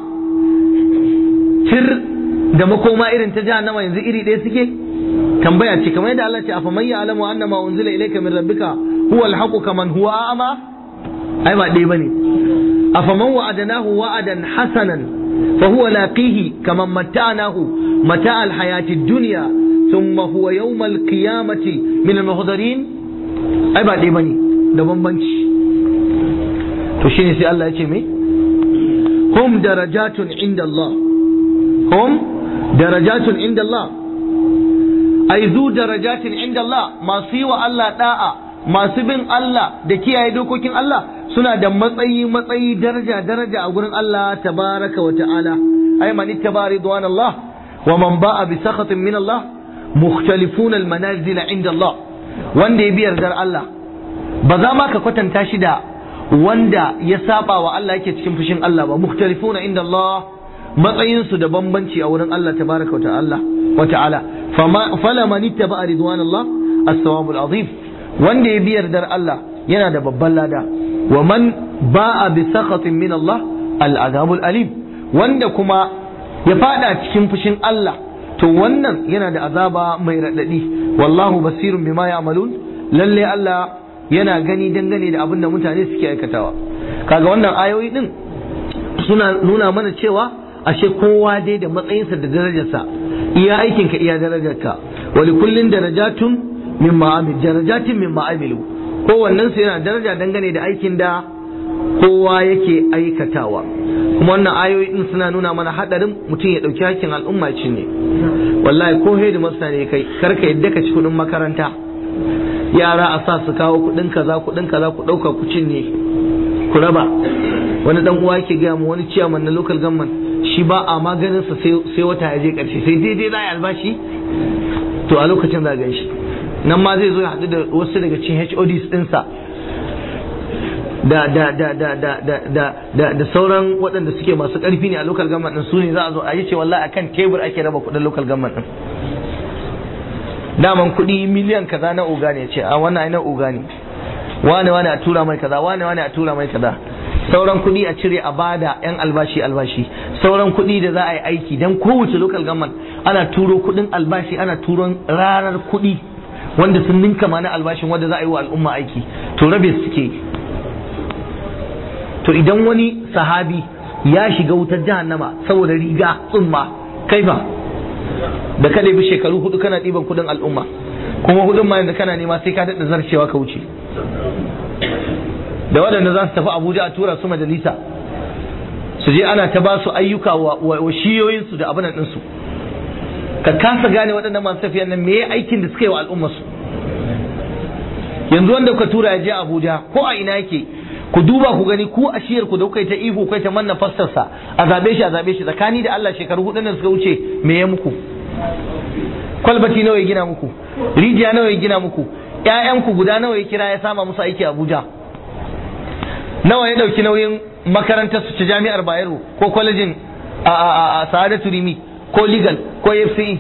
tir da makoma irin ta jahannama yanzu iri ɗaya suke tambaya ce kamar yadda Allah ce afa man ya'lamu annama unzila ilayka min rabbika huwa al-haqqu kaman huwa a'ma ai ba ɗaya bane afa man wa'adnahu wa'adan hasanan fa huwa laqihi kaman mata'nahu mata' al-hayati ad-dunya thumma huwa yawm al-qiyamati min al-muhdarin ai ba ɗaya bane da bambanci to shine sai Allah ya ce me hum darajatun inda Allah hum darajatun inda Allah ai zu darajatin inda Allah masu yi wa Allah da'a masu bin Allah da kiyaye dokokin Allah suna da matsayi matsayi daraja daraja a gurin Allah tabaraka wa ta'ala ai man ittaba ridwan Allah wa man ba'a bi sakhatin min Allah mukhtalifuna al manazil inda Allah wanda ya bi yardar Allah ba za ma ka kwatanta shi da wanda ya saba wa Allah yake cikin fushin Allah ba mukhtalifuna inda Allah matsayinsu da bambanci a wurin Allah tabaraka wa ta'ala wa ta'ala fala man ittaba ridwan Allah as-sawabul azim wanda ya biyar dar Allah yana da babban lada wa man ba'a bi sakhatin min Allah al-azabul alim wanda kuma ya fada cikin fushin Allah to wannan yana da azaba mai radadi wallahu basirun bima ya'malun lalle Allah yana gani dangane da abin da mutane suke aikatawa kaga wannan ayoyi din suna nuna mana cewa ashe kowa dai da matsayinsa da darajarsa iya aikinka iya darajarka wali kullin darajatun min ma'amil darajatin min ma'amilu kowannen su yana daraja dangane da aikin da kowa yake aikatawa kuma wannan ayoyi din suna nuna mana hadarin mutum ya dauki hakkin al'umma ci ne wallahi ko hedi masa ne kai karka yadda ka ci kudin makaranta yara a sa su kawo kudin kaza kudin kaza ku dauka ku cinye ku raba wani dan uwa yake ga mu wani ciyaman na local government shi ba a maganin sa sai wata ya je karshe sai daidai za a albashi to a lokacin za gan shi nan ma zai zo ya haɗu da wasu daga cikin HODs ɗinsa da da da da da da da da da sauran waɗanda suke masu ƙarfi ne a local government ɗin su ne za a zo a yi ce wallahi akan tebur ake raba kuɗin local government ɗin daman kuɗi miliyan kaza na oga ne ce a wannan ai na oga ne wane wane a tura mai kaza wane wane a tura mai kaza sauran kuɗi a cire a bada yan albashi albashi sauran kuɗi da za a yi aiki dan kowace local government ana turo kuɗin albashi ana turon ranar kuɗi wanda sun ninka ma na albashin wanda za a yi wa al'umma aiki to rabe suke to idan wani sahabi ya shiga wutar jahannama saboda riga tsumma kaifa da ka bi shekaru hudu kana ɗiban kuɗin al'umma kuma hudun ma yanzu kana nema sai ka daɗa zarcewa ka wuce da waɗanda za su tafi abuja a tura su majalisa su je ana ta ba su ayyuka wa shiyoyinsu da abin ɗinsu ka kasa gane waɗannan masu tafiyan nan me aikin da suka yi wa al'ummarsu yanzu wanda kuka tura ya je abuja ko a ina yake ku duba ku gani ku a shiyar ku da kuka yi ta ihu kai ta manna fassarsa a zabe shi a zabe shi tsakani da Allah shekaru hudu da suka wuce me ya muku kwalbati nawa ya gina muku rijiya nawa ya gina muku ƴaƴanku guda nawa ya kira ya sama musu aiki Abuja nawa ya ɗauki nauyin makarantar su ta jami'ar Bayero ko kwalejin a Sa'adatu Rimi ko legal ko FCE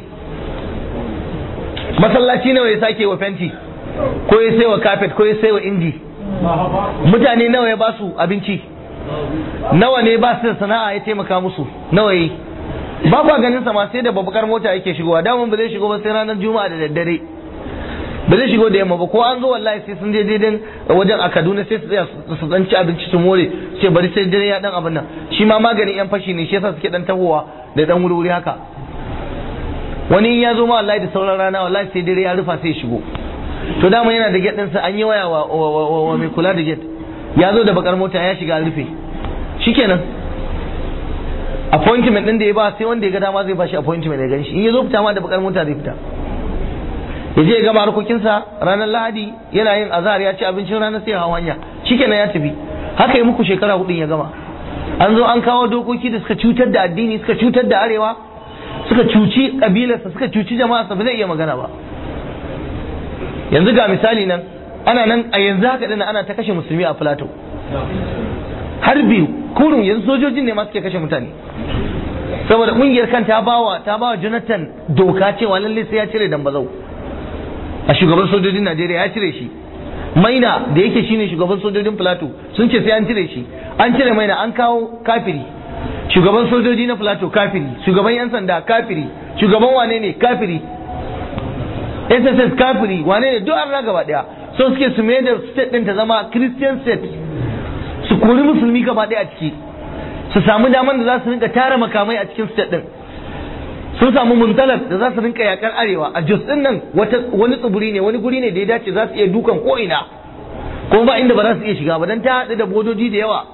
masallaci nawa ya sake wa fenti ko ya sai wa carpet ko ya sai wa inji mutane nawa ya ba su abinci nawa ne ba su da sana'a ya taimaka musu nawa yi ba ba ganin sa ma sai da babbar mota yake shigowa daman ba zai shigo ba sai ranar juma'a da daddare ba zai shigo da yamma ba ko an zo wallahi sai sun je daidan wajen a Kaduna sai su tsaya su dan ci abinci su more ce bari sai dare ya dan abin nan shi ma maganin yan fashi ne shi yasa suke dan tahowa da dan wuri haka wani in ya zo ma wallahi da sauran rana wallahi sai dare ya rufa sai shigo to dama yana da gate ɗinsa an yi waya wa mai kula da gate ya zo da bakar mota ya shiga rufe shikenan appointment din da ya ba sai wanda ya ga dama zai bashi appointment ya gan shi in ya zo fita ma da bakar mota zai fita ya je ya gama harkokinsa ranar lahadi yana yin azhar ya ci abincin ranar sai hawa hanya shikenan ya tafi haka yi muku shekara hudun ya gama an zo an kawo dokoki da suka cutar da addini suka cutar da arewa suka cuci kabilarsa suka cuci jama'arsa ba zai iya magana ba yanzu ga misali nan ana nan a yanzu haka dana ana ta kashe musulmi a plateau har biyu kurun yanzu sojojin ne ma suke kashe mutane saboda kungiyar kan ta bawa ta bawa Jonathan doka cewa lalle sai ya cire dambazau a shugaban sojojin Najeriya ya cire shi maina da yake shine shugaban sojojin plateau sun ce sai an cire shi an cire maina an kawo kafiri shugaban sojoji na plateau kafiri shugaban yan sanda kafiri shugaban wane ne kafiri SSS kafiri wane ne duk an gaba daya so suke su mai da state din ta zama Christian state su kori musulmi gaba daya a ciki su samu daman da za su rinka tara makamai a cikin state din sun samu muntalar da za su rinka yakar arewa a Jos din nan wani tsibiri ne wani guri ne da ya dace za su iya dukan ko ina kuma ba inda ba za su iya shiga ba dan ta haɗu da bodoji da yawa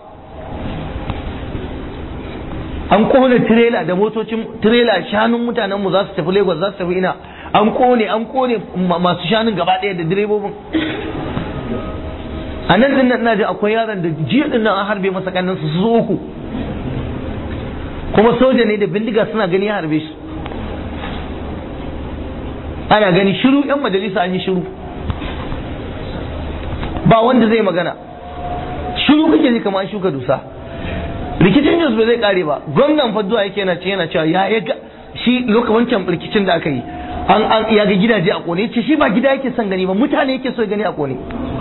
an kone tirela da motocin tirela shanun mutanen mu za su tafi Lagos za su tafi ina an kone an kone masu shanun gaba ɗaya da direbobin a nan din nan ji akwai yaron da jiya din nan an harbe masa kannan su su uku kuma soja ne da bindiga suna gani ya harbe shi ana gani shiru yan majalisa an yi shiru ba wanda zai magana shiru kake ji kamar an shuka dusa rikicin jos ba zai kare ba gwamnan faduwa yake yana ce yana cewa ya ya ga shi lokacin wancan rikicin da aka yi an an ya ga gidaje a kone ce shi ba gida yake son gani ba mutane yake so ya gani a kone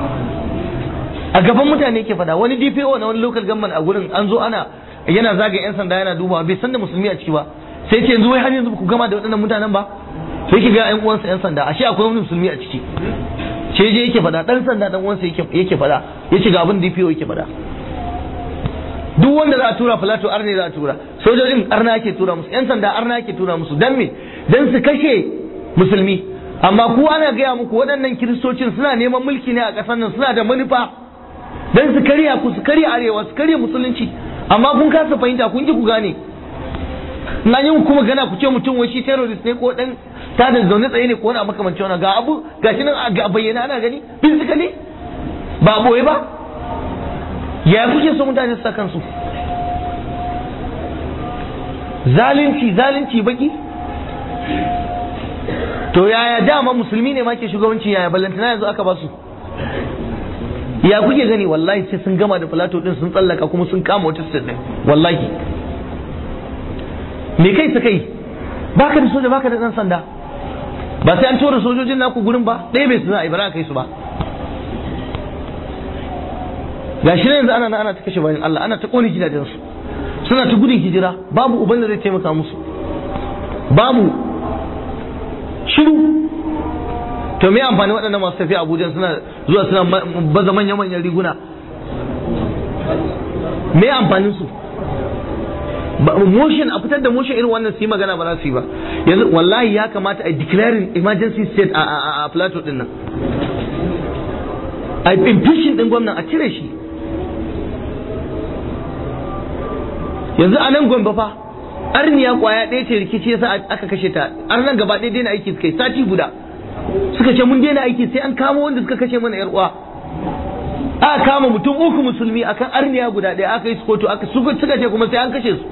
a gaban mutane yake fada wani DPO na wani local government a gurin an zo ana yana zaga yan sanda yana dubawa bai san da musulmi a ciki ba sai ce yanzu wai har yanzu ku gama da waɗannan mutanen ba sai ki ga yan uwansa yan sanda ashe akwai wani musulmi a ciki ce je yake fada dan sanda dan uwansa yake yake fada yace ga abin DPO yake fada duk wanda za a tura filato arne za a tura sojojin arna ake tura musu yan sanda arna ake tura musu dan me dan su kashe musulmi amma ku ana gaya muku waɗannan kiristocin suna neman mulki ne a ƙasar nan suna da manufa dan su karya ku su karya arewa su karya musulunci amma kun kasa fahimta kun ki ku gane na yi kuma gana ku ce mutum wai shi terrorist ne ko dan ta da zaune tsaye ne ko wani makamancin wani ga abu gashi nan a bayyana ana gani physically ba boye ba ya kuke so mutane su sa kansu zalunci zalunci baki to yaya dama musulmi ne ma ke shugabanci yaya ballantana yanzu aka ba su ya kuke gani wallahi sai sun gama da filato din sun tsallaka kuma sun kama wata state din wallahi me kai su kai baka da soja baka da dan sanda ba sai an tura sojojin naku gurin ba ɗaya bai su za a yi ba kai su ba ga shi yanzu ana ana ta kashe bayan Allah ana ta kone gidajensu suna ta gudun hijira babu uban da zai taimaka musu babu shiru to me amfani waɗannan masu tafiya Abuja suna zuwa suna baza manya-manyan riguna me amfanin su motion a fitar da motion irin wannan su yi magana ba za su yi ba yanzu wallahi ya kamata a declaring emergency state a plateau din nan a impeaching din gwamnan a cire shi yanzu a nan gwamba fa arniya kwaya ɗaya ce rikici yasa aka kashe ta ar nan gaba ɗaya daina aiki suka yi sati guda suka ce mun daina aiki sai an kama wanda suka kashe mana yar uwa aka kama mutum uku musulmi akan arniya guda ɗaya aka yi su kotu aka suka ce kuma sai an kashe su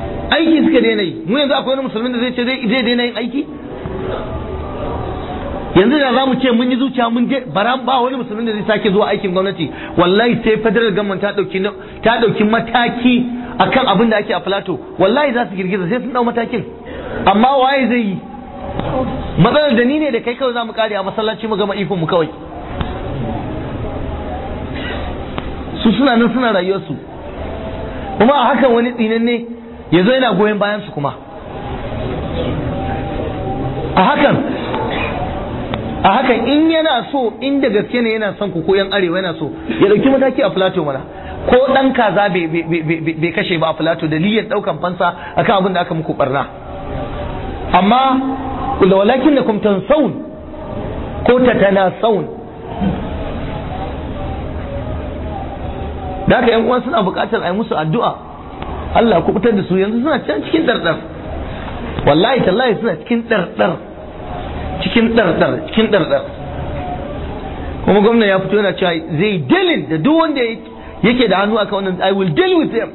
aiki suka daina yi mu yanzu akwai wani musulmin da zai ce zai daina yin aiki yanzu da za mu ce mun yi zuciya mun je bara ba wani musulmin da zai sake zuwa aikin gwamnati wallahi sai federal government ta dauki ta dauki mataki akan abin da ake a plateau wallahi za su girgiza sai sun dau matakin amma waye zai yi matsalar da ni ne da kai kawai za mu kare a masallaci mu gama ikon mu kawai su suna nan suna rayuwarsu kuma a hakan wani tsinan ne ya zo yana goyon bayan su kuma a hakan a hakan in yana so inda gaske ne yana son ku ko yan arewa yana so ya dauki mataki a plateau mana ko dan kaza bai kashe ba a plateau dalilin daukan fansa akan abin da aka muku barna amma walakin da kumtan saun ko tatana saun da haka yan uwan suna buƙatar a yi musu addu'a Allah ku fitar da su yanzu suna can cikin dardar wallahi tallahi suna cikin dardar cikin dardar cikin dardar kuma gwamna ya fito yana cewa zai dalin da duk wanda yake da hannu akan wannan I will deal with them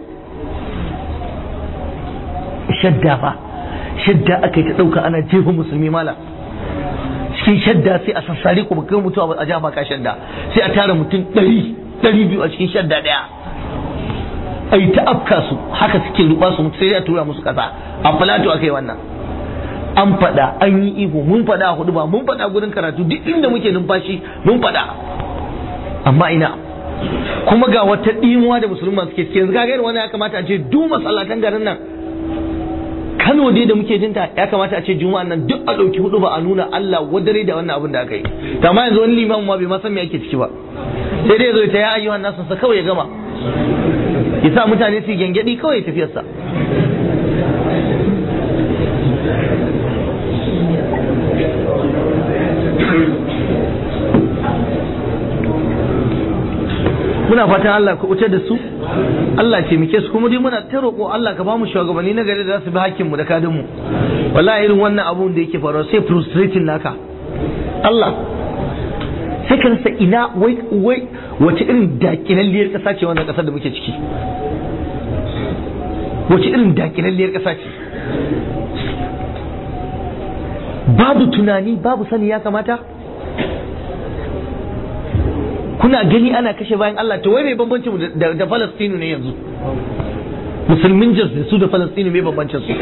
shadda fa shadda aka yi ta ɗauka ana jefa musulmi mala cikin shadda sai a sassare ku kai mutuwa a ja baka shadda sai a tara mutum ɗari ɗari biyu a cikin shadda ɗaya a yi ta afka su haka suke ruba su sai a tura musu ƙasa a falato aka yi wannan an faɗa an yi ihu mun faɗa a hudu ba mun faɗa gurin karatu duk inda muke numfashi mun faɗa amma ina kuma ga wata ɗimuwa da musulman suke cikin kaga irin wannan ya kamata a ce duk masallatan garin nan Kano dai da muke jinta ya kamata a ce juma'a nan duk a ɗauki hudu ba a nuna Allah wadare da wannan abin da aka yi amma yanzu wani liman ma bai ma san me ake ciki ba sai dai zo ta ya ayyuhan nasu sa kawai ya gama ya sa mutane su gengedi kawai tafiyarsa muna fatan Allah ka wuce da su Allah ce muke su kuma dai muna ta roƙo Allah ka bamu shugabanni na gari da za su bi hakkin mu da kadin mu wallahi irin wannan abun da yake faruwa sai frustrating naka Allah sai ka rasa ina wai wai wace irin dakilalliyar ƙasa ce wannan ƙasar da muke ciki wace irin dakilalliyar ƙasa ce babu tunani babu sani ya kamata kuna gani ana kashe bayan Allah to wai mai bambancin mu da da Falastinu ne yanzu musulmin Jos da su da Falastinu mai bambancin su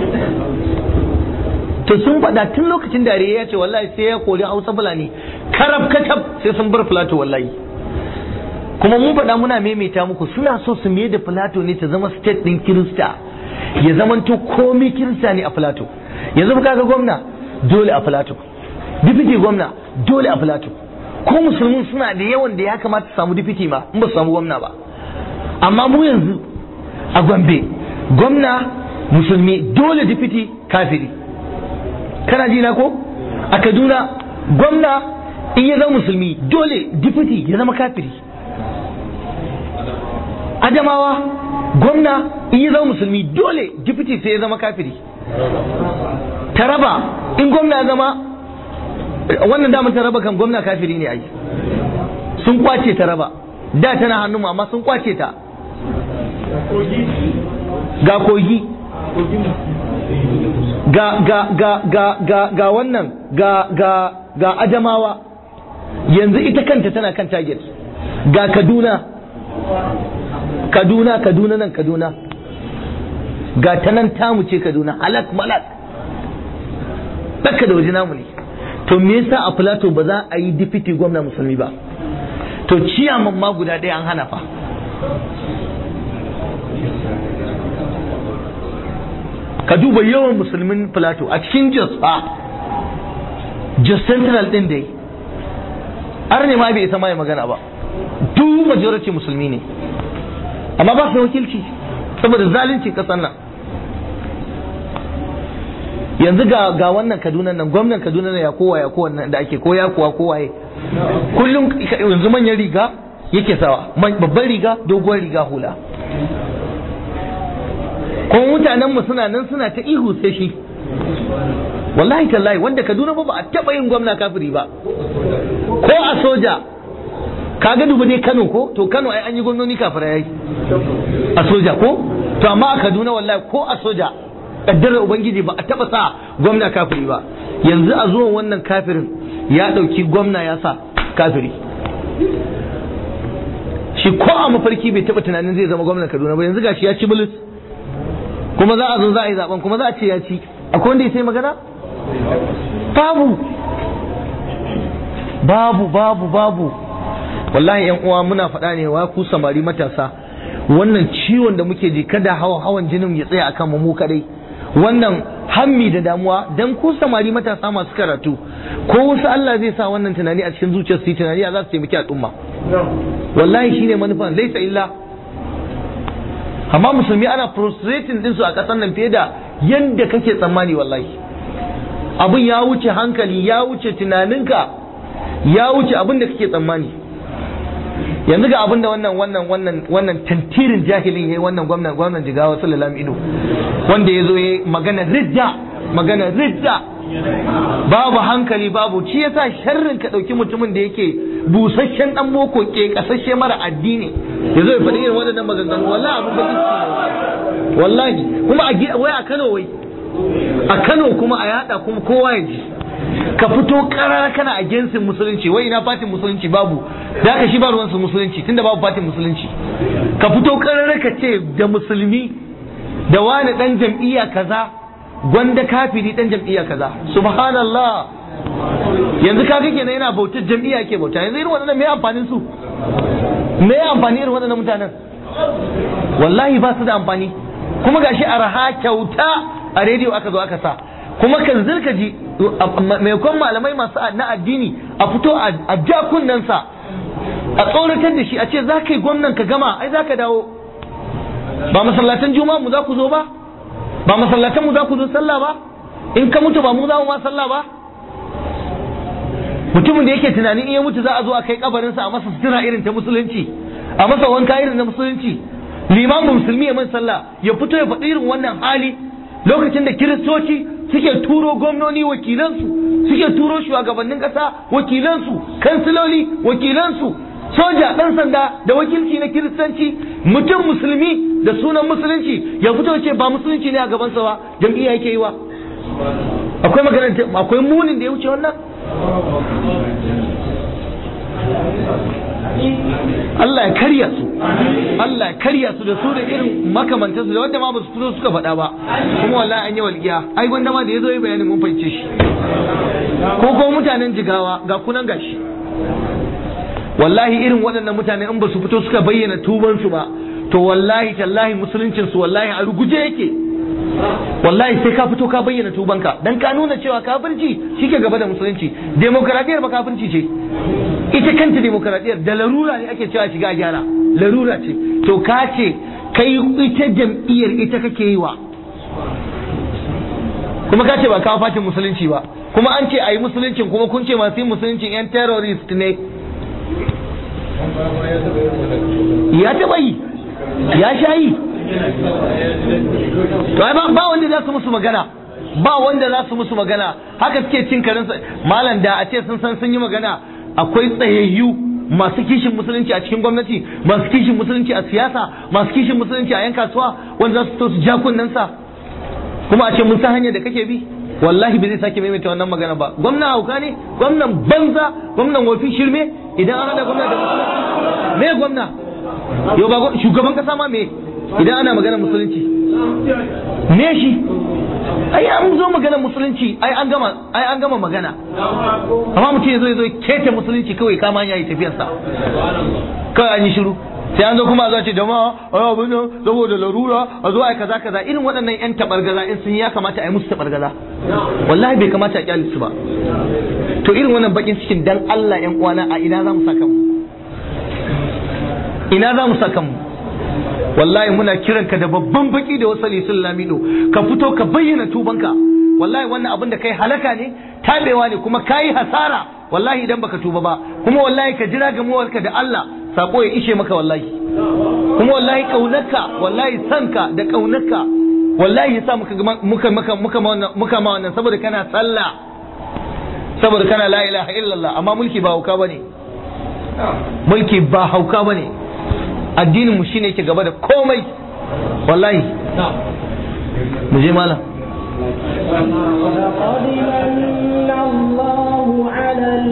to sun faɗa tun lokacin da ya ce wallahi sai ya kori Hausa Fulani karab katab sai sun bar Filato wallahi kuma mun faɗa muna maimaita muku suna so su mai da Filato ne ta zama state ɗin Kirista ya zamanto komai Kirista ne a Filato yanzu kaga gwamna dole a Filato dipiti gwamna dole a Filato ko musulmin suna da yawan da ya kamata su samu dipiti ma in ba su samu gwamna ba amma mu yanzu a gombe gwamna musulmi dole dipiti kafiri kana ji na ko a kaduna gwamna in ya zama musulmi dole dipiti ya zama kafiri adamawa gwamna in ya zama musulmi dole dipiti sai ya zama kafiri taraba in gwamna ya zama wannan damar ta raba kan gwamna kafiri ne ai sun kwace ta raba da tana hannu amma sun kwace ta ga kogi ga ga ga ga ga ga wannan ga ga ga adamawa yanzu ita kanta tana kan target ga kaduna kaduna kaduna nan kaduna ga ta nan tamu ce kaduna halak malak ɗaka da waje namu ne to me yasa a plateau ba za a yi dipiti gwamna musulmi ba to ciyaman ma guda ɗaya an hana fa ka duba yawan musulmin plateau a cikin jos fa jos central ɗin dai har ne ma bai isa mai magana ba duk majority musulmi ne amma ba su wakilci saboda zalunci ƙasar nan yanzu ga ga wannan Kaduna nan gwamnan Kaduna ne ya kowa ya kowa da ake ko ya kuwa kowaye kullum yanzu manyan riga yake sawa babban riga doguwar riga hula kuma mutanen mu suna nan suna ta ihu sai shi wallahi tallahi wanda Kaduna ba ba a taba yin gwamna kafiri ba ko a soja kaga dubu ne Kano ko to Kano ai an yi gwamnoni kafira yayi a soja ko to amma a Kaduna wallahi ko a soja kaddarar ubangiji ba a taba sa gwamna kafiri ba yanzu a zuwan wannan kafirin ya ɗauki gwamna ya sa kafiri shi ko a mafarki bai taɓa tunanin zai zama gwamnan kaduna ba yanzu gashi ya ci bilis kuma za a zo za a yi zaben kuma za a ce ya ci akwai wanda ya sai magana babu babu babu babu wallahi yan uwa muna faɗa ne wa ku samari matasa wannan ciwon da muke ji kada hawa hawan jinin ya tsaya akan mu kadai wannan hammi da damuwa dan ku samari matasa masu karatu ko wasu Allah zai sa wannan tunani a cikin zuciyar su tunani za su taimaki al'umma wallahi shine manufan laisa illa amma musulmi ana frustrating din su a ƙasar nan fiye da yanda kake tsammani wallahi abin ya wuce hankali ya wuce tunaninka ya wuce abin da kake tsammani yanzu ga abin da wannan wannan wannan wannan tantirin jahilin yayi wannan gwamnan gwamnan jigawa sallallahu alaihi wanda ya zo yayi magana ridda magana ridda babu hankali babu shi yasa sharrin ka dauki mutumin da yake busasshen dan boko ke kasashe mara addini yazo ya faɗi irin waɗannan maganganu wallahi abin bakin ciki wallahi kuma a wai a Kano wai a Kano kuma a yada kuma kowa ya ji ka fito karara kana a gensin musulunci wai ina fatin musulunci babu da aka shi ba ruwansu musulunci tunda babu fatin musulunci ka fito karara ka ce da musulmi da wani dan jam'iyya kaza gwanda kafiri dan jam'iyya kaza subhanallah yanzu kaga kenan yana bautar jam'iyya ke bauta yanzu irin waɗannan me amfanin su me amfani irin waɗannan mutanen wallahi ba su da amfani kuma gashi araha kyauta a rediyo aka zo aka sa kuma kan zirka ji maimakon malamai masu na addini a fito a ja kunnensa a tsoratar da shi a ce za ka yi gwamnan ka gama ai za ka dawo ba masallatan juma'a mu za ku zo ba ba masallatan mu za ku zo sallah ba in ka mutu ba mu za mu ma sallah ba mutumin da yake tunanin iya mutu za a zo a kai kabarinsa a masa sutura irin ta musulunci a masa wanka irin na musulunci limamin musulmi ya man sallah ya fito ya faɗi irin wannan hali lokacin da kiristoci suke turo gwamnoni wakilansu suke turo shugabannin ƙasa wakilansu kansiloli wakilansu soja ɗan sanda da wakilci na kiristanci mutum musulmi da sunan musulunci ya fito ce ba musulunci ne a gabansa ba jam'iyya yake yi wa akwai magana akwai munin da ya wuce wannan Allah ya karya su Allah ya karya su da su da irin makamantansu da wanda ma ba su fito suka faɗa ba kuma wallahi an yi walƙiya ai gwanda ma da ya zo yi bayanin mun fahimce shi ko ko mutanen jigawa ga kunan gashi wallahi irin waɗannan mutane in ba su fito suka bayyana tubansu ba to wallahi tallahi musuluncin su wallahi a ruguje yake wallahi sai ka fito ka bayyana tubanka dan ka nuna cewa kafirci shike gaba da musulunci demokradiyar ba kafirci ce ita kanta demokradiyar da larura ne ake cewa shiga gyara larura ce to ka ce kai ita jam'iyyar ita kake yi wa kuma ka ce ba kawo fatin musulunci ba kuma an ce a yi musuluncin kuma kun ce masu yin musuluncin yan terrorist ne ya taɓa yi ya sha yi to ai ba wanda za su musu magana ba wanda za su musu magana haka suke cin karinsa malam da a ce sun san sun yi magana akwai tsayayyu masu kishin musulunci a cikin gwamnati masu kishin musulunci a siyasa masu kishin musulunci a yan kasuwa wanda za su to su ja kunnensa kuma a ce mun san hanyar da kake bi wallahi bai zai sake maimaita wannan magana ba gwamnan hauka ne gwamnan banza gwamnan wafi shirme idan an hada gwamna da musulunci me gwamna yau ba shugaban kasa ma me idan ana magana musulunci me shi ai an zo magana musulunci ai an gama ai an gama magana amma mutum ya zo ya zo kete musulunci kawai kama hanya yi tafiyarsa kawai an yi shiru sai an zo kuma a zo ce jama'a ai abin nan saboda larura a zo ai kaza kaza irin waɗannan yan tabargaza in sun ya kamata a yi musu tabargaza wallahi bai kamata a kyale su ba to irin wannan bakin cikin dan Allah yan uwana a ina za mu saka mu ina za mu saka mu wallahi muna kiranka da babban baki da wasali sun lamido ka fito ka bayyana tubanka wallahi wannan abin da kai halaka ne tabewa ne kuma kayi hasara wallahi idan baka tuba ba kuma wallahi ka jira gamuwarka da Allah sako ya ishe maka wallahi kuma wallahi kaunarka wallahi sanka da kaunarka wallahi yasa muka muka muka muka muka ma wannan saboda kana sallah saboda kana la ilaha illallah amma mulki ba hauka bane mulki ba hauka bane addinin mu shine yake gaba da komai wallahi mu je malam ولقد من الله على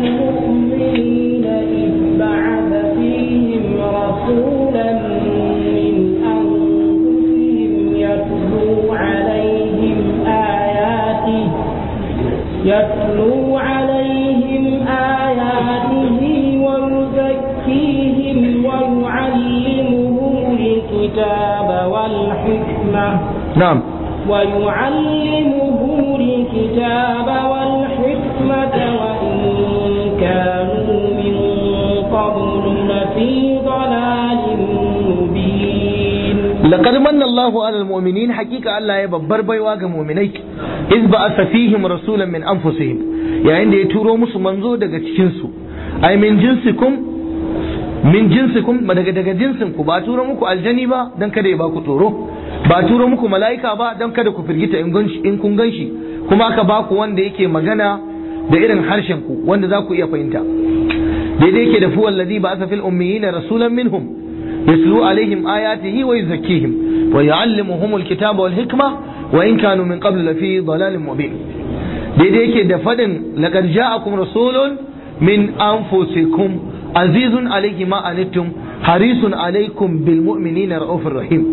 na'am ويعلمه الكتاب والحكمة وإن كانوا من قبل لفي ضلال مبين لقد من الله على المؤمنين حقيقة الله يببر بيواغ مؤمني إذ بعث فيهم رسولا من أنفسهم يعني دي تورو مسو منزو daga cikin su ai min jinsikum min jinsikum ba daga daga jinsin ku ba turo muku aljani ba dan kada ya baku tsoro ba turo muku mala'ika ba dan kada ku firgita in ganshi in kun ganshi kuma aka baku wanda yake magana da irin harshen ku wanda za ku iya fahimta daidai yake da fuwa alladhi ba'atha fil ummiyina rasulan minhum يتلو عليهم آياته ويزكيهم ويعلمهم الكتاب والحكمة وإن كانوا من قبل لفي ضلال مبين daidai yake da fadin laqad ja'akum rasulun min anfusikum azizun alayhi ma anittum harisun alaykum bil mu'minina raufur rahim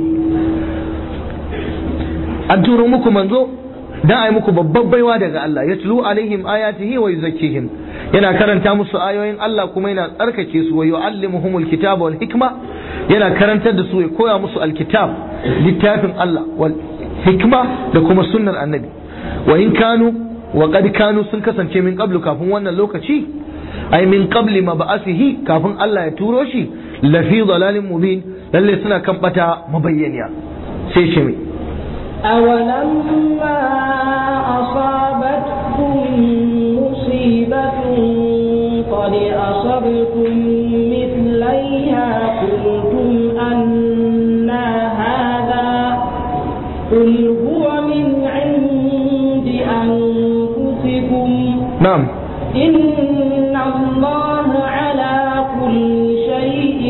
an turo muku manzo dan ai muku babban baiwa daga Allah yatlu alaihim ayatihi wa yuzakkihim yana karanta musu ayoyin Allah kuma yana tsarkake su wa yu'allimuhumul kitaba wal hikma yana karantar da su ya koya musu alkitab littafin Allah wal hikma da kuma sunnar annabi wa in kanu wa qad kanu sun kasance min qablu kafin wannan lokaci ai min qabli mab'asihi kafin Allah ya turo shi la fi dalalin mubin lalle suna kan bata mabayyaniya sai shi mai أولما أصابتكم مصيبة قد أصبتم مثليها قلتم أنا هذا قل هو من عند أنفسكم na'am إن الله على كل شيء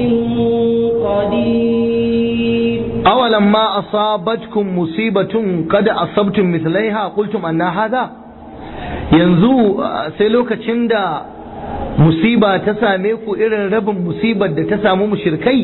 قدير awalan ma asabatkum musibatun kada asabtum mithlaiha qultum anna hadha yanzu uh, sai lokacin da musiba ta same ku irin rabin musibar da ta samu mushrikai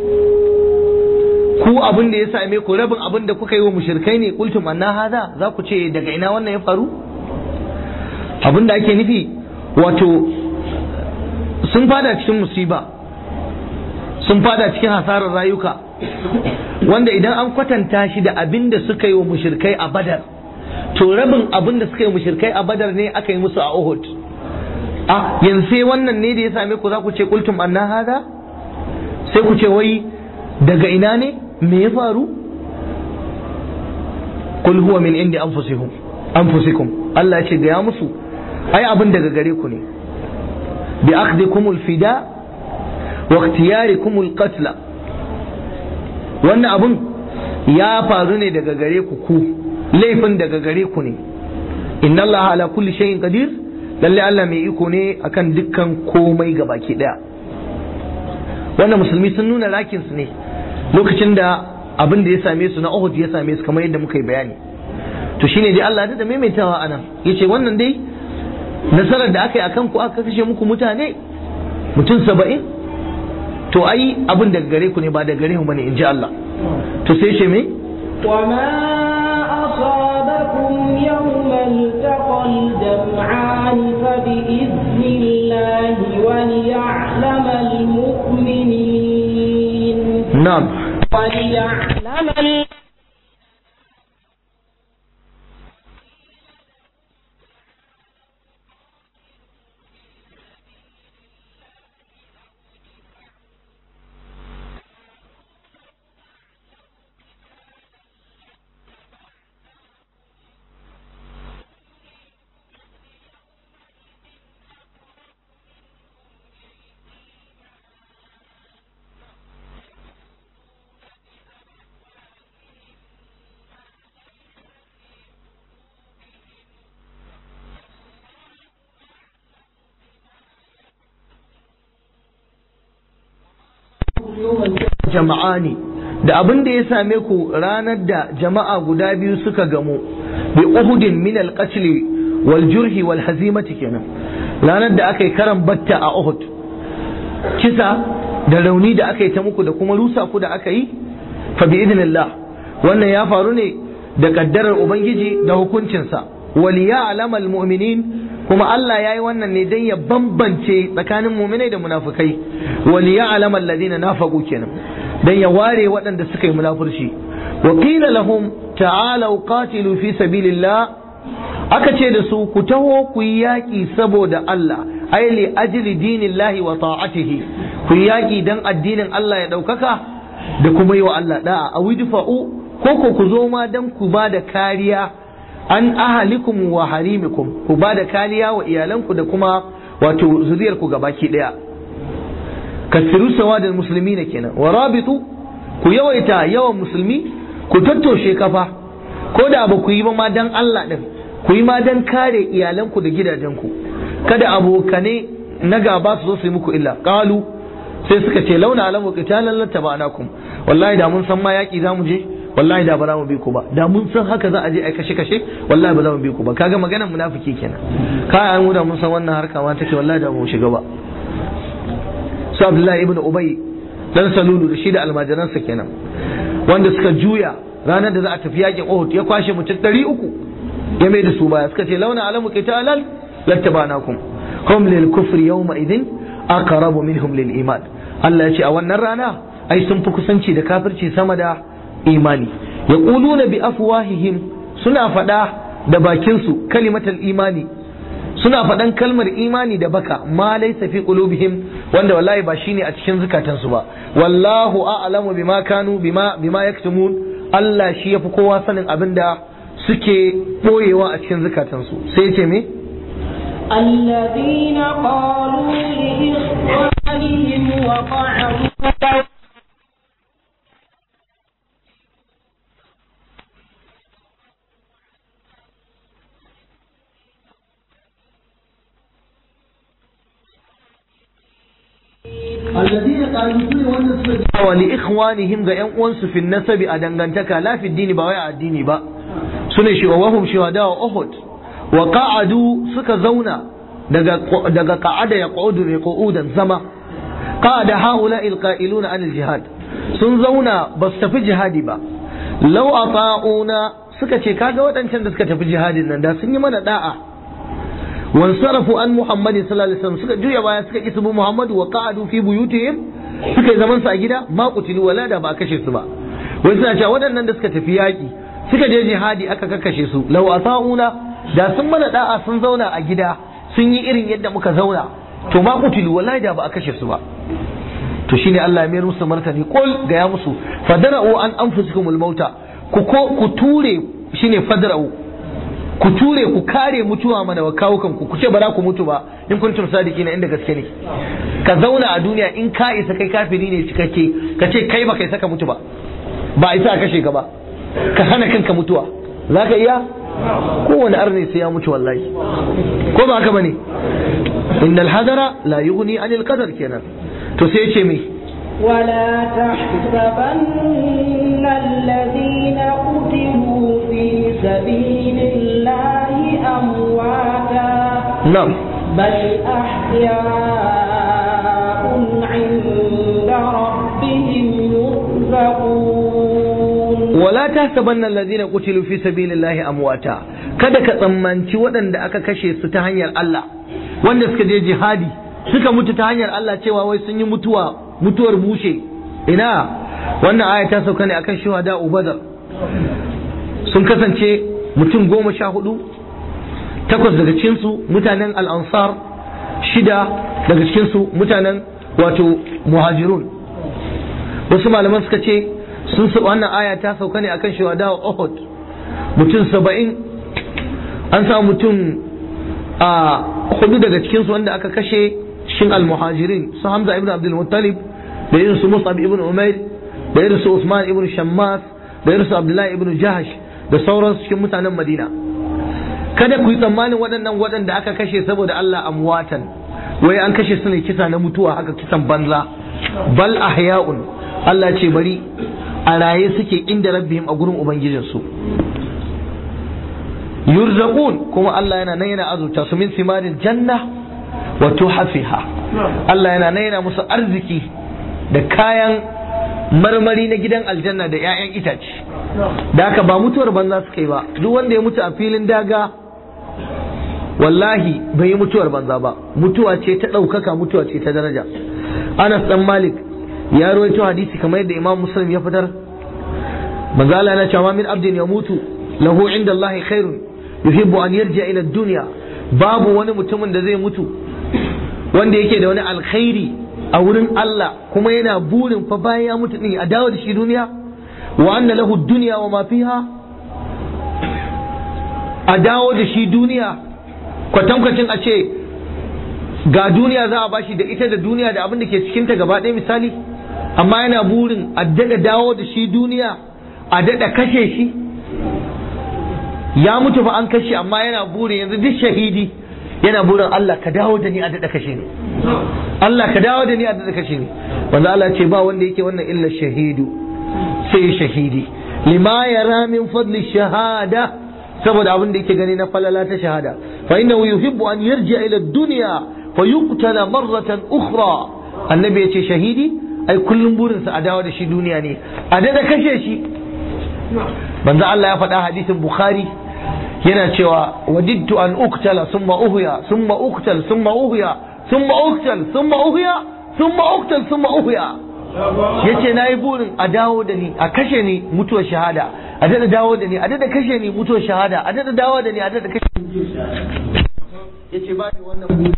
ku abin da ya same ku rabin abin da kuka yi wa mushrikai ne qultum anna hadha za ku ce daga ina wannan ya faru abin da ake nufi wato sun fada cikin musiba sun fada cikin hasarar rayuka wanda idan an kwatanta shi da abin da suka yi wa mushirkai a badar to rabin abin da suka yi mushirkai a badar ne aka yi musu a uhud a yanzu sai wannan ne da ya same ku za ku ce kultum anna hada sai ku ce wai daga ina ne me ya faru kul huwa min indi anfusikum anfusikum Allah ya ce ga ya musu ai abin daga gare ku ne bi akhdikumul fida wa ikhtiyarikumul qatla wannan abun ya faru ne daga gare ku ku laifin daga gare ku ne inna Allah ala kulli shay'in qadir lalle Allah mai iko ne akan dukkan komai gabaki daya wannan musulmi sun nuna rakin su ne lokacin da abin da ya same su na Uhud ya same su kamar yadda muka yi bayani to shine dai Allah da maimaitawa anan yace wannan dai nasarar da aka yi akan ku aka kashe muku mutane mutum saba'in to ai abin daga gare ku ne ba daga gare mu bane in ji Allah to sai ce me وما أصابكم يوم التقى الجمعان فبإذن الله وليعلم المؤمنين na'am وليعلم ال- jama'ani da abin da ya same ku ranar da jama'a guda biyu suka gamu bi uhudin min al-qatl wal jurhi wal hazimati kenan ranar da aka yi karan batta a uhud kisa da rauni da aka yi ta muku da kuma rusa ku da aka yi fa bi idnillah wannan ya faru ne da kaddarar ubangiji da hukuncinsa wal ya'lam al mu'minin kuma Allah ya yi wannan ne don ya bambance tsakanin muminai da munafukai wal ya'lam alladhina nafaqu kenan dan ya ware waɗanda suka yi munafurci wa qila lahum ta'alu qatilu fi sabilillah aka ce da su ku taho ku yi yaƙi saboda Allah ai li ajli dinillahi wa ta'atihi ku yi yaƙi dan addinin Allah ya ɗaukaka da kuma yi wa Allah da'a a widfa'u ko ko ku zo ma dan ku ba da kariya an ahalikum wa harimikum ku ba da kariya wa iyalanku da kuma wato zuriyarku gabaki ɗaya kasiru sawadin musulmi ne kenan wa rabitu ku yawaita yawan musulmi ku tattoshe kafa ko da ba ku yi ba ma dan Allah din ku yi ma dan kare iyalanku da gidajenku kada abokane na gaba su zo su yi muku illa qalu sai suka ce launa alamu qitalan lattaba'nakum wallahi da mun san ma yaki zamu je wallahi da ba za mu bi ku ba da mun san haka za a je ai kashe kashe wallahi ba za mu bi ku ba kaga maganar munafiki kenan kai an mu da mun san wannan harka ma take wallahi da mu shiga ba su Abdullahi ibn Ubay dan Salulu da shi da almajiransa kenan wanda suka juya ranar da za a tafi yakin Uhud ya kwashe mutum ɗari uku ya mai da su baya suka ce launa alamu qitalan lattabanakum hum lil kufri yawma idin aqrabu minhum lil iman Allah ya ce a wannan rana ai sun fi kusanci da kafirci sama da imani yaquluna bi afwahihim suna faɗa da bakinsu kalimatal imani suna faɗan kalmar imani da baka ma laysa fi qulubihim wanda wallahi ba shine a cikin zukatansu ba wallahu a'lamu bima kanu bima bima yaktumun Allah shi yafi kowa sanin abin da suke boyewa a cikin zukatansu sai ce me الذين قالوا لإخوانهم وقعدوا الذين قالوا كل wannan wa li ikhwanihim ga yan uwansu fi nasabi a dangantaka la fi dini ba wai a addini ba sune shi wa wahum shuhada wa uhud wa qa'adu suka zauna daga daga qa'ada ya qu'udu ne qu'udan zama qa'ada haula alqa'iluna an aljihad sun zauna ba su tafi jihadi ba law ata'una suka ce kaga waɗancan da suka tafi jihadin nan da sun yi mana da'a wansarafu an muhammadin sallallahu alaihi wasallam suka juya baya suka kisu muhammadu wa qa'adu fi buyutihim suka yi zaman su a gida ma qutilu wala da ba a kashe su ba wai suna cewa waɗannan da suka tafi yaƙi suka je jihadi aka kakkashe su law asa'una da sun mana da'a sun zauna a gida sun yi irin yadda muka zauna to ma qutilu wala da ba a kashe su ba to shine Allah ya mayar musu martani qul ga ya musu fadara'u an anfusikumul mauta ku ko ku ture shine fadara'u ku ture ku kare mutuwa mana wa kawo kanku ku ce ba za ku mutu ba in kuntum sadiki na inda gaske ne ka zauna a duniya in ka isa kai kafiri ne cikakke ka ce kai ba kai saka mutu ba ba isa a kashe ka ba ka hana kanka mutuwa za ka iya kowane arne sai ya mutu wallahi ko ba haka bane innal hadara la yughni anil qadar kenan to sai ya ce me ولا تحسبن الذين قتلوا في سبيل الله أمواتا na'am بل أحياء عند ربهم يرزقون wala tahsabanna alladhina qutilu fi sabilillahi amwata kada ka tsammanci waɗanda aka kashe su ta hanyar Allah wanda suka je jihadi suka mutu ta hanyar Allah cewa wai sun yi mutuwa mutuwar bushe ina wannan aya ta sauka ne akan shuhada Badar sun kasance mutum goma sha hudu takwas daga cikinsu mutanen al-ansar shida daga cikinsu mutanen wato muhajirun wasu malaman suka ce sun sa wannan aya ta sauka ne akan shuhada Uhud mutum saba'in an samu mutum a hudu daga cikinsu wanda aka kashe shin al-muhajirin su Hamza ibn Abdul Muttalib da irin su Mus'ab ibn Umair da irin su Usman ibn Shammas da irin su Abdullahi ibn Jahash da sauran cikin mutanen Madina kada ku yi tsammanin waɗannan waɗanda aka kashe saboda Allah amwatan wai an kashe su ne kisa na mutuwa haka kisan banza bal ahya'un Allah ce bari a raye suke inda rabbihim a gurin ubangijinsu yurzaqun kuma Allah yana nan yana azurta su min simarin janna wa tuhafiha Allah yana nan yana musu arziki da kayan marmari na gidan aljanna da 'ya'yan itace da haka ba mutuwar banza suka yi ba duk wanda ya mutu a filin daga wallahi bai yi mutuwar banza ba mutuwa ce ta ɗaukaka mutuwa ce ta daraja Anas dan Malik ya rawaito hadisi kamar yadda imam muslim ya fitar manzo Allah yana cewa min abdin ya mutu lahu inda Allah khairun yuhibbu an yarja ila dunya babu wani mutumin da zai mutu wanda yake da wani alkhairi a wurin Allah kuma yana burin fa bayan ya mutu din a dawo da shi duniya wa anna lahu dunya wa ma fiha a dawo da shi duniya kwatankwacin a ce ga duniya za a bashi da ita da duniya da abin da ke cikinta gaba ɗaya misali amma yana burin a daɗa dawo da shi duniya a daɗa kashe shi ya mutu fa an kashe amma yana burin yanzu duk shahidi yana burin Allah ka dawo da ni a daɗa kashe ni Allah ka dawo da ni a daɗa kashe ni wanda Allah ce ba wanda yake wannan illa shahidu sai shahidi lima yara min fadli shahada saboda abin da yake gani na falala ta shahada fa innahu yuhibbu an yarja ila dunya fa yuqtala marratan ukhra annabi yace shahidi ai kullum burinsa a dawo da shi duniya ne a daɗa kashe shi manzo Allah ya faɗa hadisin Bukhari yana cewa wajidtu an uktala summa uhya summa uktal summa uhya summa uktal summa uhya summa uktal summa uhya yace nayi burin a dawo da ni a kashe ni mutuwar shahada a dada dawo da ni a dada kashe ni mutuwar shahada a dada dawo da ni a dada kashe ni yace ba ni wannan burin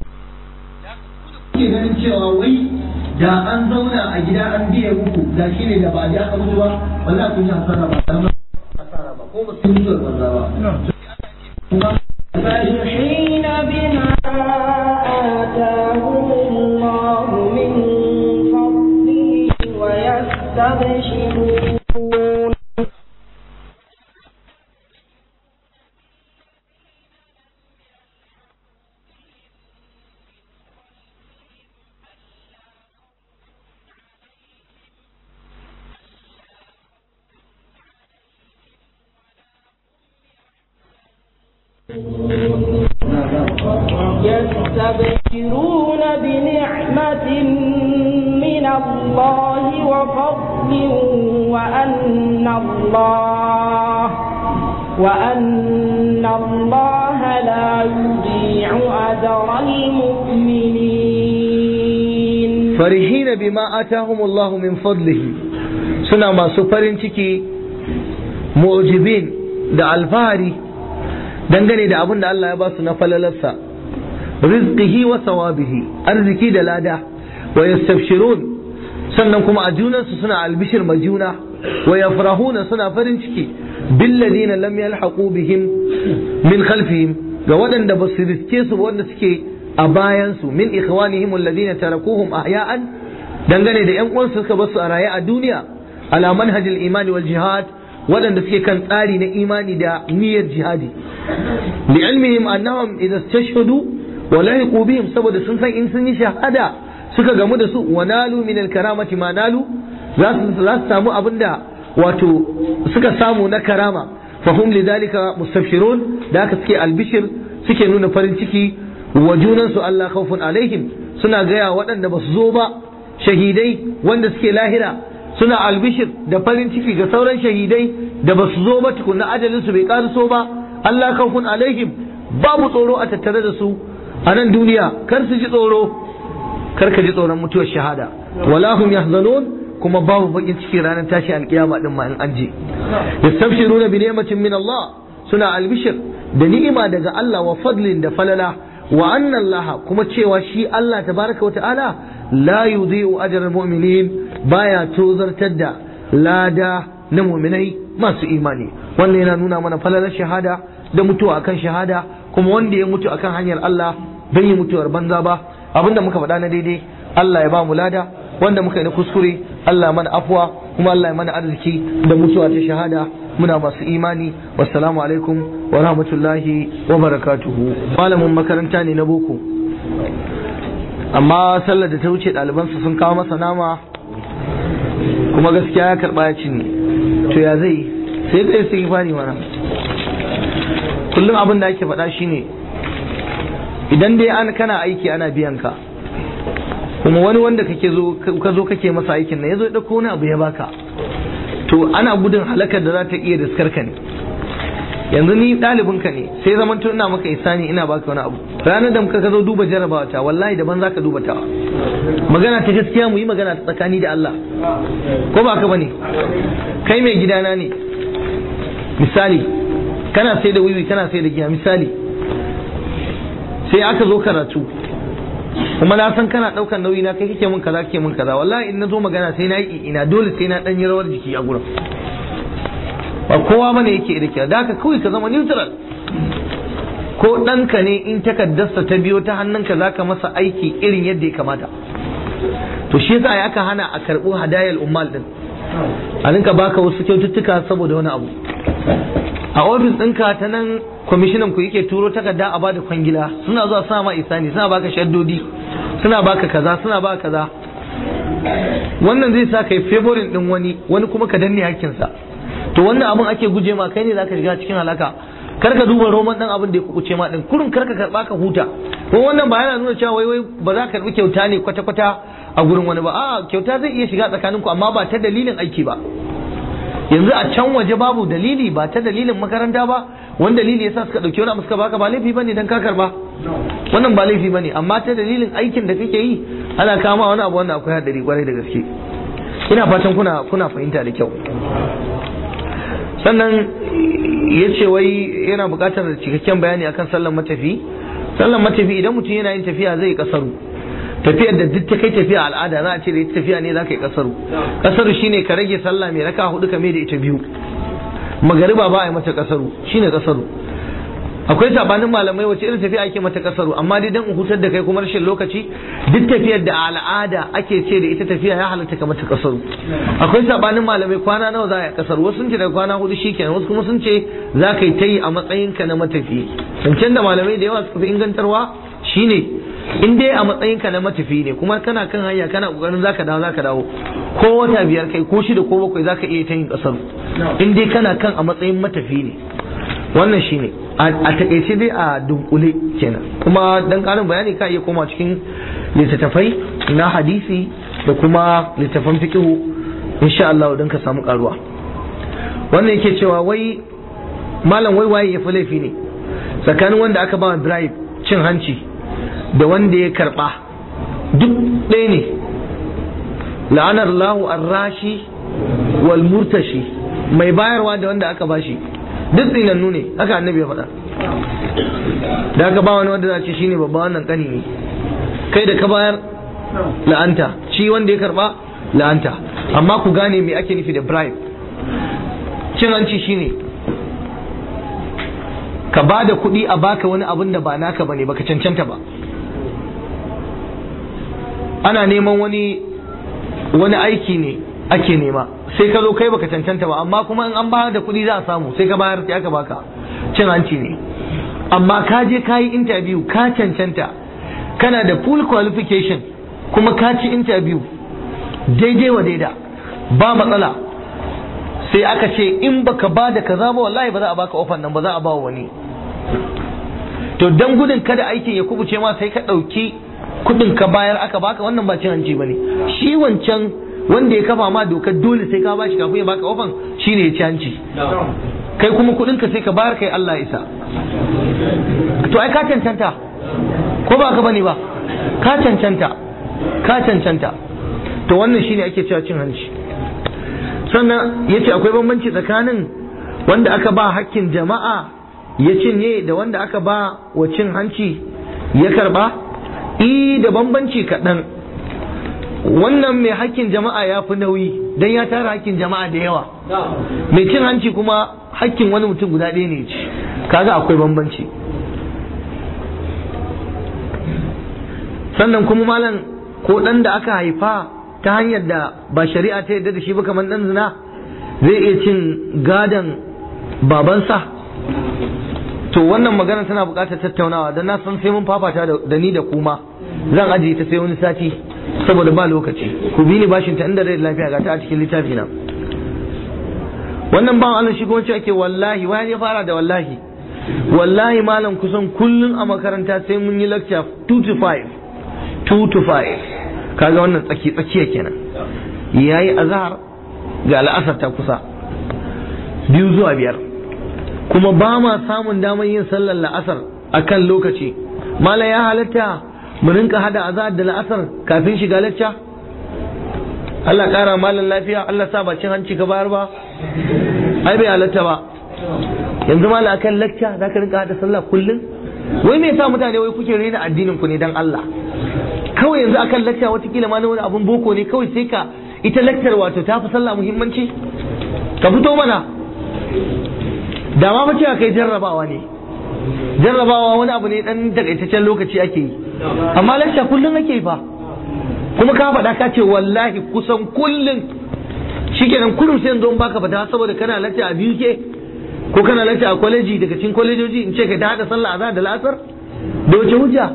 kuke ganin cewa wai da an zauna a gida an biye muku da shi ne da ba a ji aka mutu ba wallahi kun yi hasara ba dan hasara ba ko ba su yi zuwa banza ba فرحين بما آتاهم الله من فضله ويستبشرون يستبشرون بنعمة من الله وفضل وأن الله وأن الله لا يضيع أجر المؤمنين فرحين بما آتاهم الله من فضله suna masu farin ciki mu'jibin da alfahari dangane da abin da Allah ya ba su na falalarsa rizqihi wa sawabihi arziki da lada wa yastabshirun sannan kuma a junansu suna albishir ma juna wa yafrahuna suna farin ciki billadina lam yalhaqu bihim min khalfihim ga waɗanda ba su riske su ba wanda suke a bayansu min ikhwanihim alladina tarakuhum ahya'an dangane da yan uwansu suka basu a raye a duniya ala manhajil imani wal jihad waɗanda suke kan tsari na imani da niyyar jihadi li'ilmihim annahum idza istashhadu wa lahiqu bihim saboda sun san in sun yi shahada suka gamu da su wa nalu min al karamati ma nalu za su za su samu abinda wato suka samu na karama fahum lidhalika mustabshirun da haka suke albishir suke nuna farin ciki wa junansu Allah khawfun alaihim suna gaya waɗanda ba su zo ba shahidai wanda suke lahira suna albishir da farin ciki ga sauran shahidai da ba su zo ba tukunna ajalin su bai so ba Allah khawfun alaihim babu tsoro a tattare da su a nan duniya kar su ji tsoro kar ka ji tsoron mutuwar shahada wala hum yahzanun kuma babu bakin ciki ranar tashi alkiyama din ma in an je yastabshiruna bi ni'matin min Allah suna albishir da ni'ima daga Allah wa fadlin da falala wa anna Allah kuma cewa shi Allah tabaraka wa ta'ala la yudhi'u ajral mu'minin baya tozartar da lada na mu'minai masu imani wannan yana nuna mana falalar shahada da mutuwa akan shahada kuma wanda ya mutu akan hanyar Allah bai yi mutuwar banza ba abinda muka faɗa na daidai Allah ya ba mu lada wanda muka yi na kuskure Allah mana afwa kuma Allah ya mana arziki da mutuwa ta shahada muna masu imani wassalamu alaikum wa rahmatullahi wa barakatuhu malamin makaranta ne na boko amma sallar da ta wuce ɗalibansa sun kawo masa nama kuma gaskiya ya karɓa ya cinye to ya zai sai dai sai fari mana kullum abin da ake faɗa shine idan dai an kana aiki ana biyan ka kuma wani wanda kake zo ka zo kake masa aikin nan yazo ya dauko wani abu ya baka to ana gudun halakar da za ta iya riskar ka ne yanzu ni ɗalibin ka ne sai zaman tun ina maka isani ina baka wani abu ranar da muka zo duba jarabawa ta wallahi daban zaka duba ta magana ta gaskiya mu yi magana ta tsakani da Allah ko ba ka bane kai mai gidana ne misali kana sai da wiwi kana sai da giya misali sai aka zo karatu kuma na san kana daukan nauyi na kai kake mun kaza kake mun kaza wallahi in na zo magana sai na yi ina dole sai na dan yi rawar jiki a gurin ba kowa bane yake da kyau da haka kawai ka zama neutral ko ɗanka ne in takaddarsa ta biyo ta hannunka zaka masa aiki irin yadda ya kamata to shi yasa aka hana a karɓo hadayar ummal din a rinka baka wasu kyaututtuka saboda wani abu a ofis ɗinka ta nan kwamishinan ku yake turo takarda a bada kwangila suna zuwa suna ma isani suna baka shaddodi suna baka kaza suna baka kaza wannan zai sa kai favorin din wani wani kuma ka danne hakkinsa to wannan abin ake guje ma kai ne zaka shiga cikin halaka kar ka duba roman dan abin da ya kubuce ma din kurun kar ka karba ka huta ko wannan ba yana nuna cewa wai wai ba za ka karbi kyauta ne kwata kwata a gurin wani ba a kyauta zai iya shiga tsakaninku amma ba ta dalilin aiki ba yanzu a can waje babu dalili ba ta dalilin makaranta ba wani dalili yasa suka dauki wani abu suka baka ba laifi bane dan ka karba wannan ba laifi bane amma ta dalilin aikin da kake yi ana kama wani abu wanda akwai hadari kwarai da gaske ina fatan kuna kuna fahimta da kyau sannan ya ce wai yana buƙatar cikakken bayani akan sallan matafi sallan matafi idan mutum yana yin tafiya zai kasaru tafiyar da duk ta kai tafiya al'ada za a ce da ita tafiya ne za ka yi kasaru kasaru shine ka rage sallah mai raka hudu ka mai da ita biyu magariba ba a yi mata kasaru shine kasaru akwai sabanin malamai wace irin tafiya ake mata kasaru amma dai dan hutar da kai kuma rashin lokaci duk tafiyar da al'ada ake ce da ita tafiya ya halatta ka mata kasaru akwai sabanin malamai kwana nawa za a yi kasaru wasu sun ce daga kwana hudu shikenan wasu kuma sun ce za ka yi ta yi a matsayinka na matafi zancen da malamai da yawa suka fi ingantarwa shine in dai a matsayinka na matafi ne kuma kana kan hanya kana kokarin zaka dawo zaka dawo ko wata biyar kai ko shida ko bakwai zaka iya ta yin kasaru in dai kana kan a matsayin matafi ne wannan shine a takaice dai a dunkule kenan kuma dan karin bayani ka iya koma cikin littattafai na hadisi da kuma littattafan fiqh insha Allah don ka samu karuwa wannan yake cewa wai malam wai waye ya fi laifi ne tsakanin wanda aka ba bribe cin hanci da wanda ya karba duk ɗaya ne la'anar lahu arrashi wal murtashi mai bayarwa da wanda aka bashi duk tsinannu ne haka annabi ya faɗa da aka ba wani wanda za ce shine babba wannan kani ne kai da ka bayar la'anta shi wanda ya karba la'anta amma ku gane me ake nufi da bribe cin hanci shine ka ba da kuɗi a baka wani abin da ba naka bane baka cancanta ba ana neman wani wani aiki ne ake nema sai ka zo kai baka cancanta ba amma kuma in an bayar da kuɗi za a samu sai ka bayar sai aka baka cin hanci ne amma ka je ka yi interview ka cancanta kana da full qualification kuma ka ci interview daidai wa daida ba matsala sai aka ce in baka ba da kaza ba wallahi ba za a baka ofan nan ba za a ba wani to dan gudun kada aikin ya kubuce ma sai ka ɗauki kuɗin ka bayar aka baka wannan ba cin hanci ba ne shi wancan wanda ya kafa ma dokar dole sai ka bashi kafin ya baka ofan shine ya ci hanci kai kuma kuɗin ka sai ka bayar kai Allah isa to ai ka cancanta ko ba ka bane ba ka cancanta ka cancanta to wannan shine ake cewa cin hanci sannan yace akwai bambanci tsakanin wanda aka ba hakkin jama'a ya cinye da wanda aka ba wa cin hanci ya karba i da bambanci kaɗan wannan mai hakkin jama'a ya fi nauyi don ya tara hakkin jama'a da yawa mai cin hanci kuma hakkin wani mutum guda ɗaya ne ci kaga akwai bambanci sannan kuma malam ko ɗan da aka haifa ta hanyar da ba shari'a ta yadda da shi ba kamar ɗan zina zai iya cin gadon babansa to wannan magana tana buƙatar tattaunawa don na san sai mun fafata da ni da kuma zan ajiye ta sai wani sati saboda ba lokaci ku bi ni bashin ta inda rai lafiya ga ta a cikin littafi na wannan ban Allah shi gonci ake wallahi wani ya fara da wallahi wallahi malam kusan kullun a makaranta sai mun yi lecture 2 to 5 2 to 5 kaga wannan tsaki tsakiya kenan yayi azhar ga al'asar ta kusa biyu zuwa biyar kuma ba ma samun damar yin sallar la'asar a kan lokaci mala ya halatta mu rinka hada azahar da la'asar kafin shiga lacca Allah kara malan lafiya Allah sa bacin hanci ka bayar ba ai bai halatta ba yanzu mala akan lacca za ka rinka hada sallah kullum wai me yasa mutane wai kuke rena addinin ku ne dan Allah kawai yanzu akan lacca watakila ma na wani abun boko ne kawai sai ka ita lakcar wato ta fi sallah muhimmanci ka fito mana da ma mace kai jarrabawa ne jarrabawa wani abu ne dan takaitaccen lokaci ake yi amma lacca kullum ake yi fa kuma ka faɗa ka ce wallahi kusan kullum shikenan kullum sai yanzu baka fata saboda kana lacca a biyu ke ko kana lacca a kwaleji daga cikin kwalejoji in ce ka ta hada sallah azhar da la'asar da wace hujja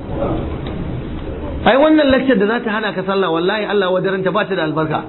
ai wannan laccar da za ta hana ka sallah wallahi Allah wadaranta ba ta da albarka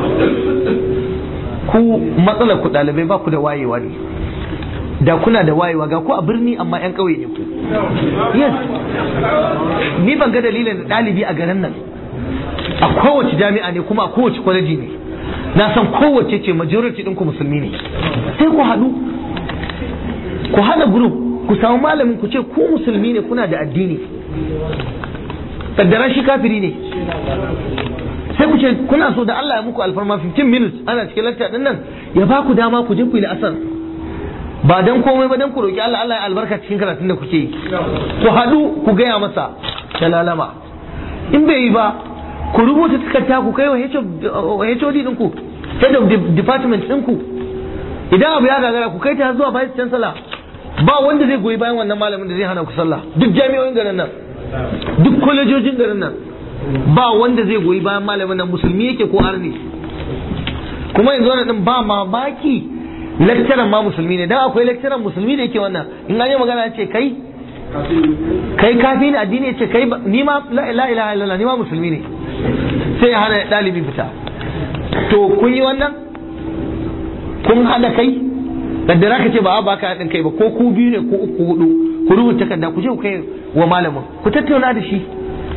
ku matsalar ku ɗalibai ba ku da wayewa ne da kuna da wayewa ga ku a birni amma yan ƙauye ne ku yes ni ban ga dalilin da ɗalibi a garin nan a kowace jami'a ne kuma a kowace kwaleji ne na san kowace ce majority ɗinku musulmi ne sai ku haɗu ku haɗa group ku samu malamin ku ce ku musulmi ne kuna da addini kaddara shi kafiri ne sai ku ce kuna so da Allah ya muku alfarma 15 minutes ana cikin lakta din nan ya ba ku dama ku je ku yi asar ba dan komai ba dan ku roki Allah Allah ya albarka cikin karatun da kuke yi ku haɗu ku gaya masa da lalama in bai yi ba ku rubuta takarda ku kai wa HOD ɗinku head of department ɗinku idan abu ya gagara ku kai ta zuwa vice chancellor ba wanda zai goyi bayan wannan malamin da zai hana ku sallah duk jami'o'in garin nan duk kwalejojin garin nan ba wanda zai goyi bayan malamin nan musulmi yake ko arni kuma yanzu wannan din ba mamaki lecturer ma musulmi ne dan akwai lecturer musulmi da yake wannan in an yi magana ya ce kai kai kafi ne addini ya ce kai ni ma la ilaha illallah ni ma musulmi ne sai ya hana dalibi fita to kun yi wannan kun hada kai kaddara ka ce ba a baka haɗin kai ba ko ku biyu ne ko uku hudu ku rubuta takarda ku je ku kai wa malamin ku tattauna da shi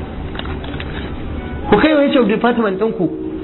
ku kai wa HR department ɗinku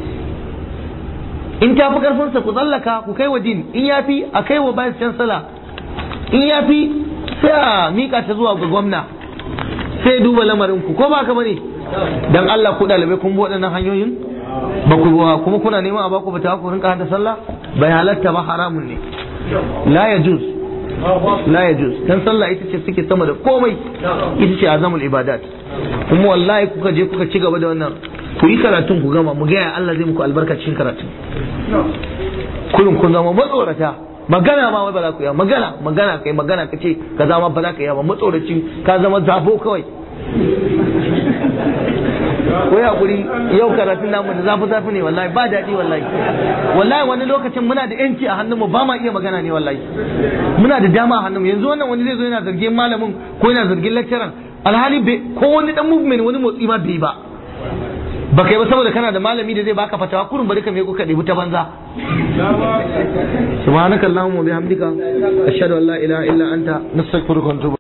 in ta fi ƙarfinsa ku tsallaka ku kai wa din in ya fi a kai wa vice chancellor in ya fi sai a mika ta zuwa ga gwamna sai duba lamarin ku ko ba ka bane dan Allah ku ɗalibai kun bi waɗannan hanyoyin ba ku kuma kuna neman a baku fita ku rinka hada sallah bai halatta ba haramun ne la yajuz la yajuz dan sallah ita ce suke sama da komai ita ce azamul ibadat kuma wallahi kuka je kuka ci gaba da wannan ku yi karatun ku gama mu ga ya Allah zai muku albarkacin karatun kullum kun zama matsorata magana ma wai ba za ku yi magana magana kai magana ka ce ka zama ba za ka yi ba matsoracin ka zama zabo kawai ko ya kuri yau karatun namu da zafi zafi ne wallahi ba daɗi wallahi wallahi wani lokacin muna da yanci a hannunmu ba ma iya magana ne wallahi muna da dama a hannunmu yanzu wannan wani zai zo yana zargin malamin ko yana zargin lecturer alhali ko wani dan movement wani motsi ma bai ba ba kai ba saboda kana da malami da zai baka fatawa kurun bari ka me kuka ɗebi ta banza subhanakallahumma bihamdika ashhadu an la ilaha illa anta nastaghfiruka wa atubu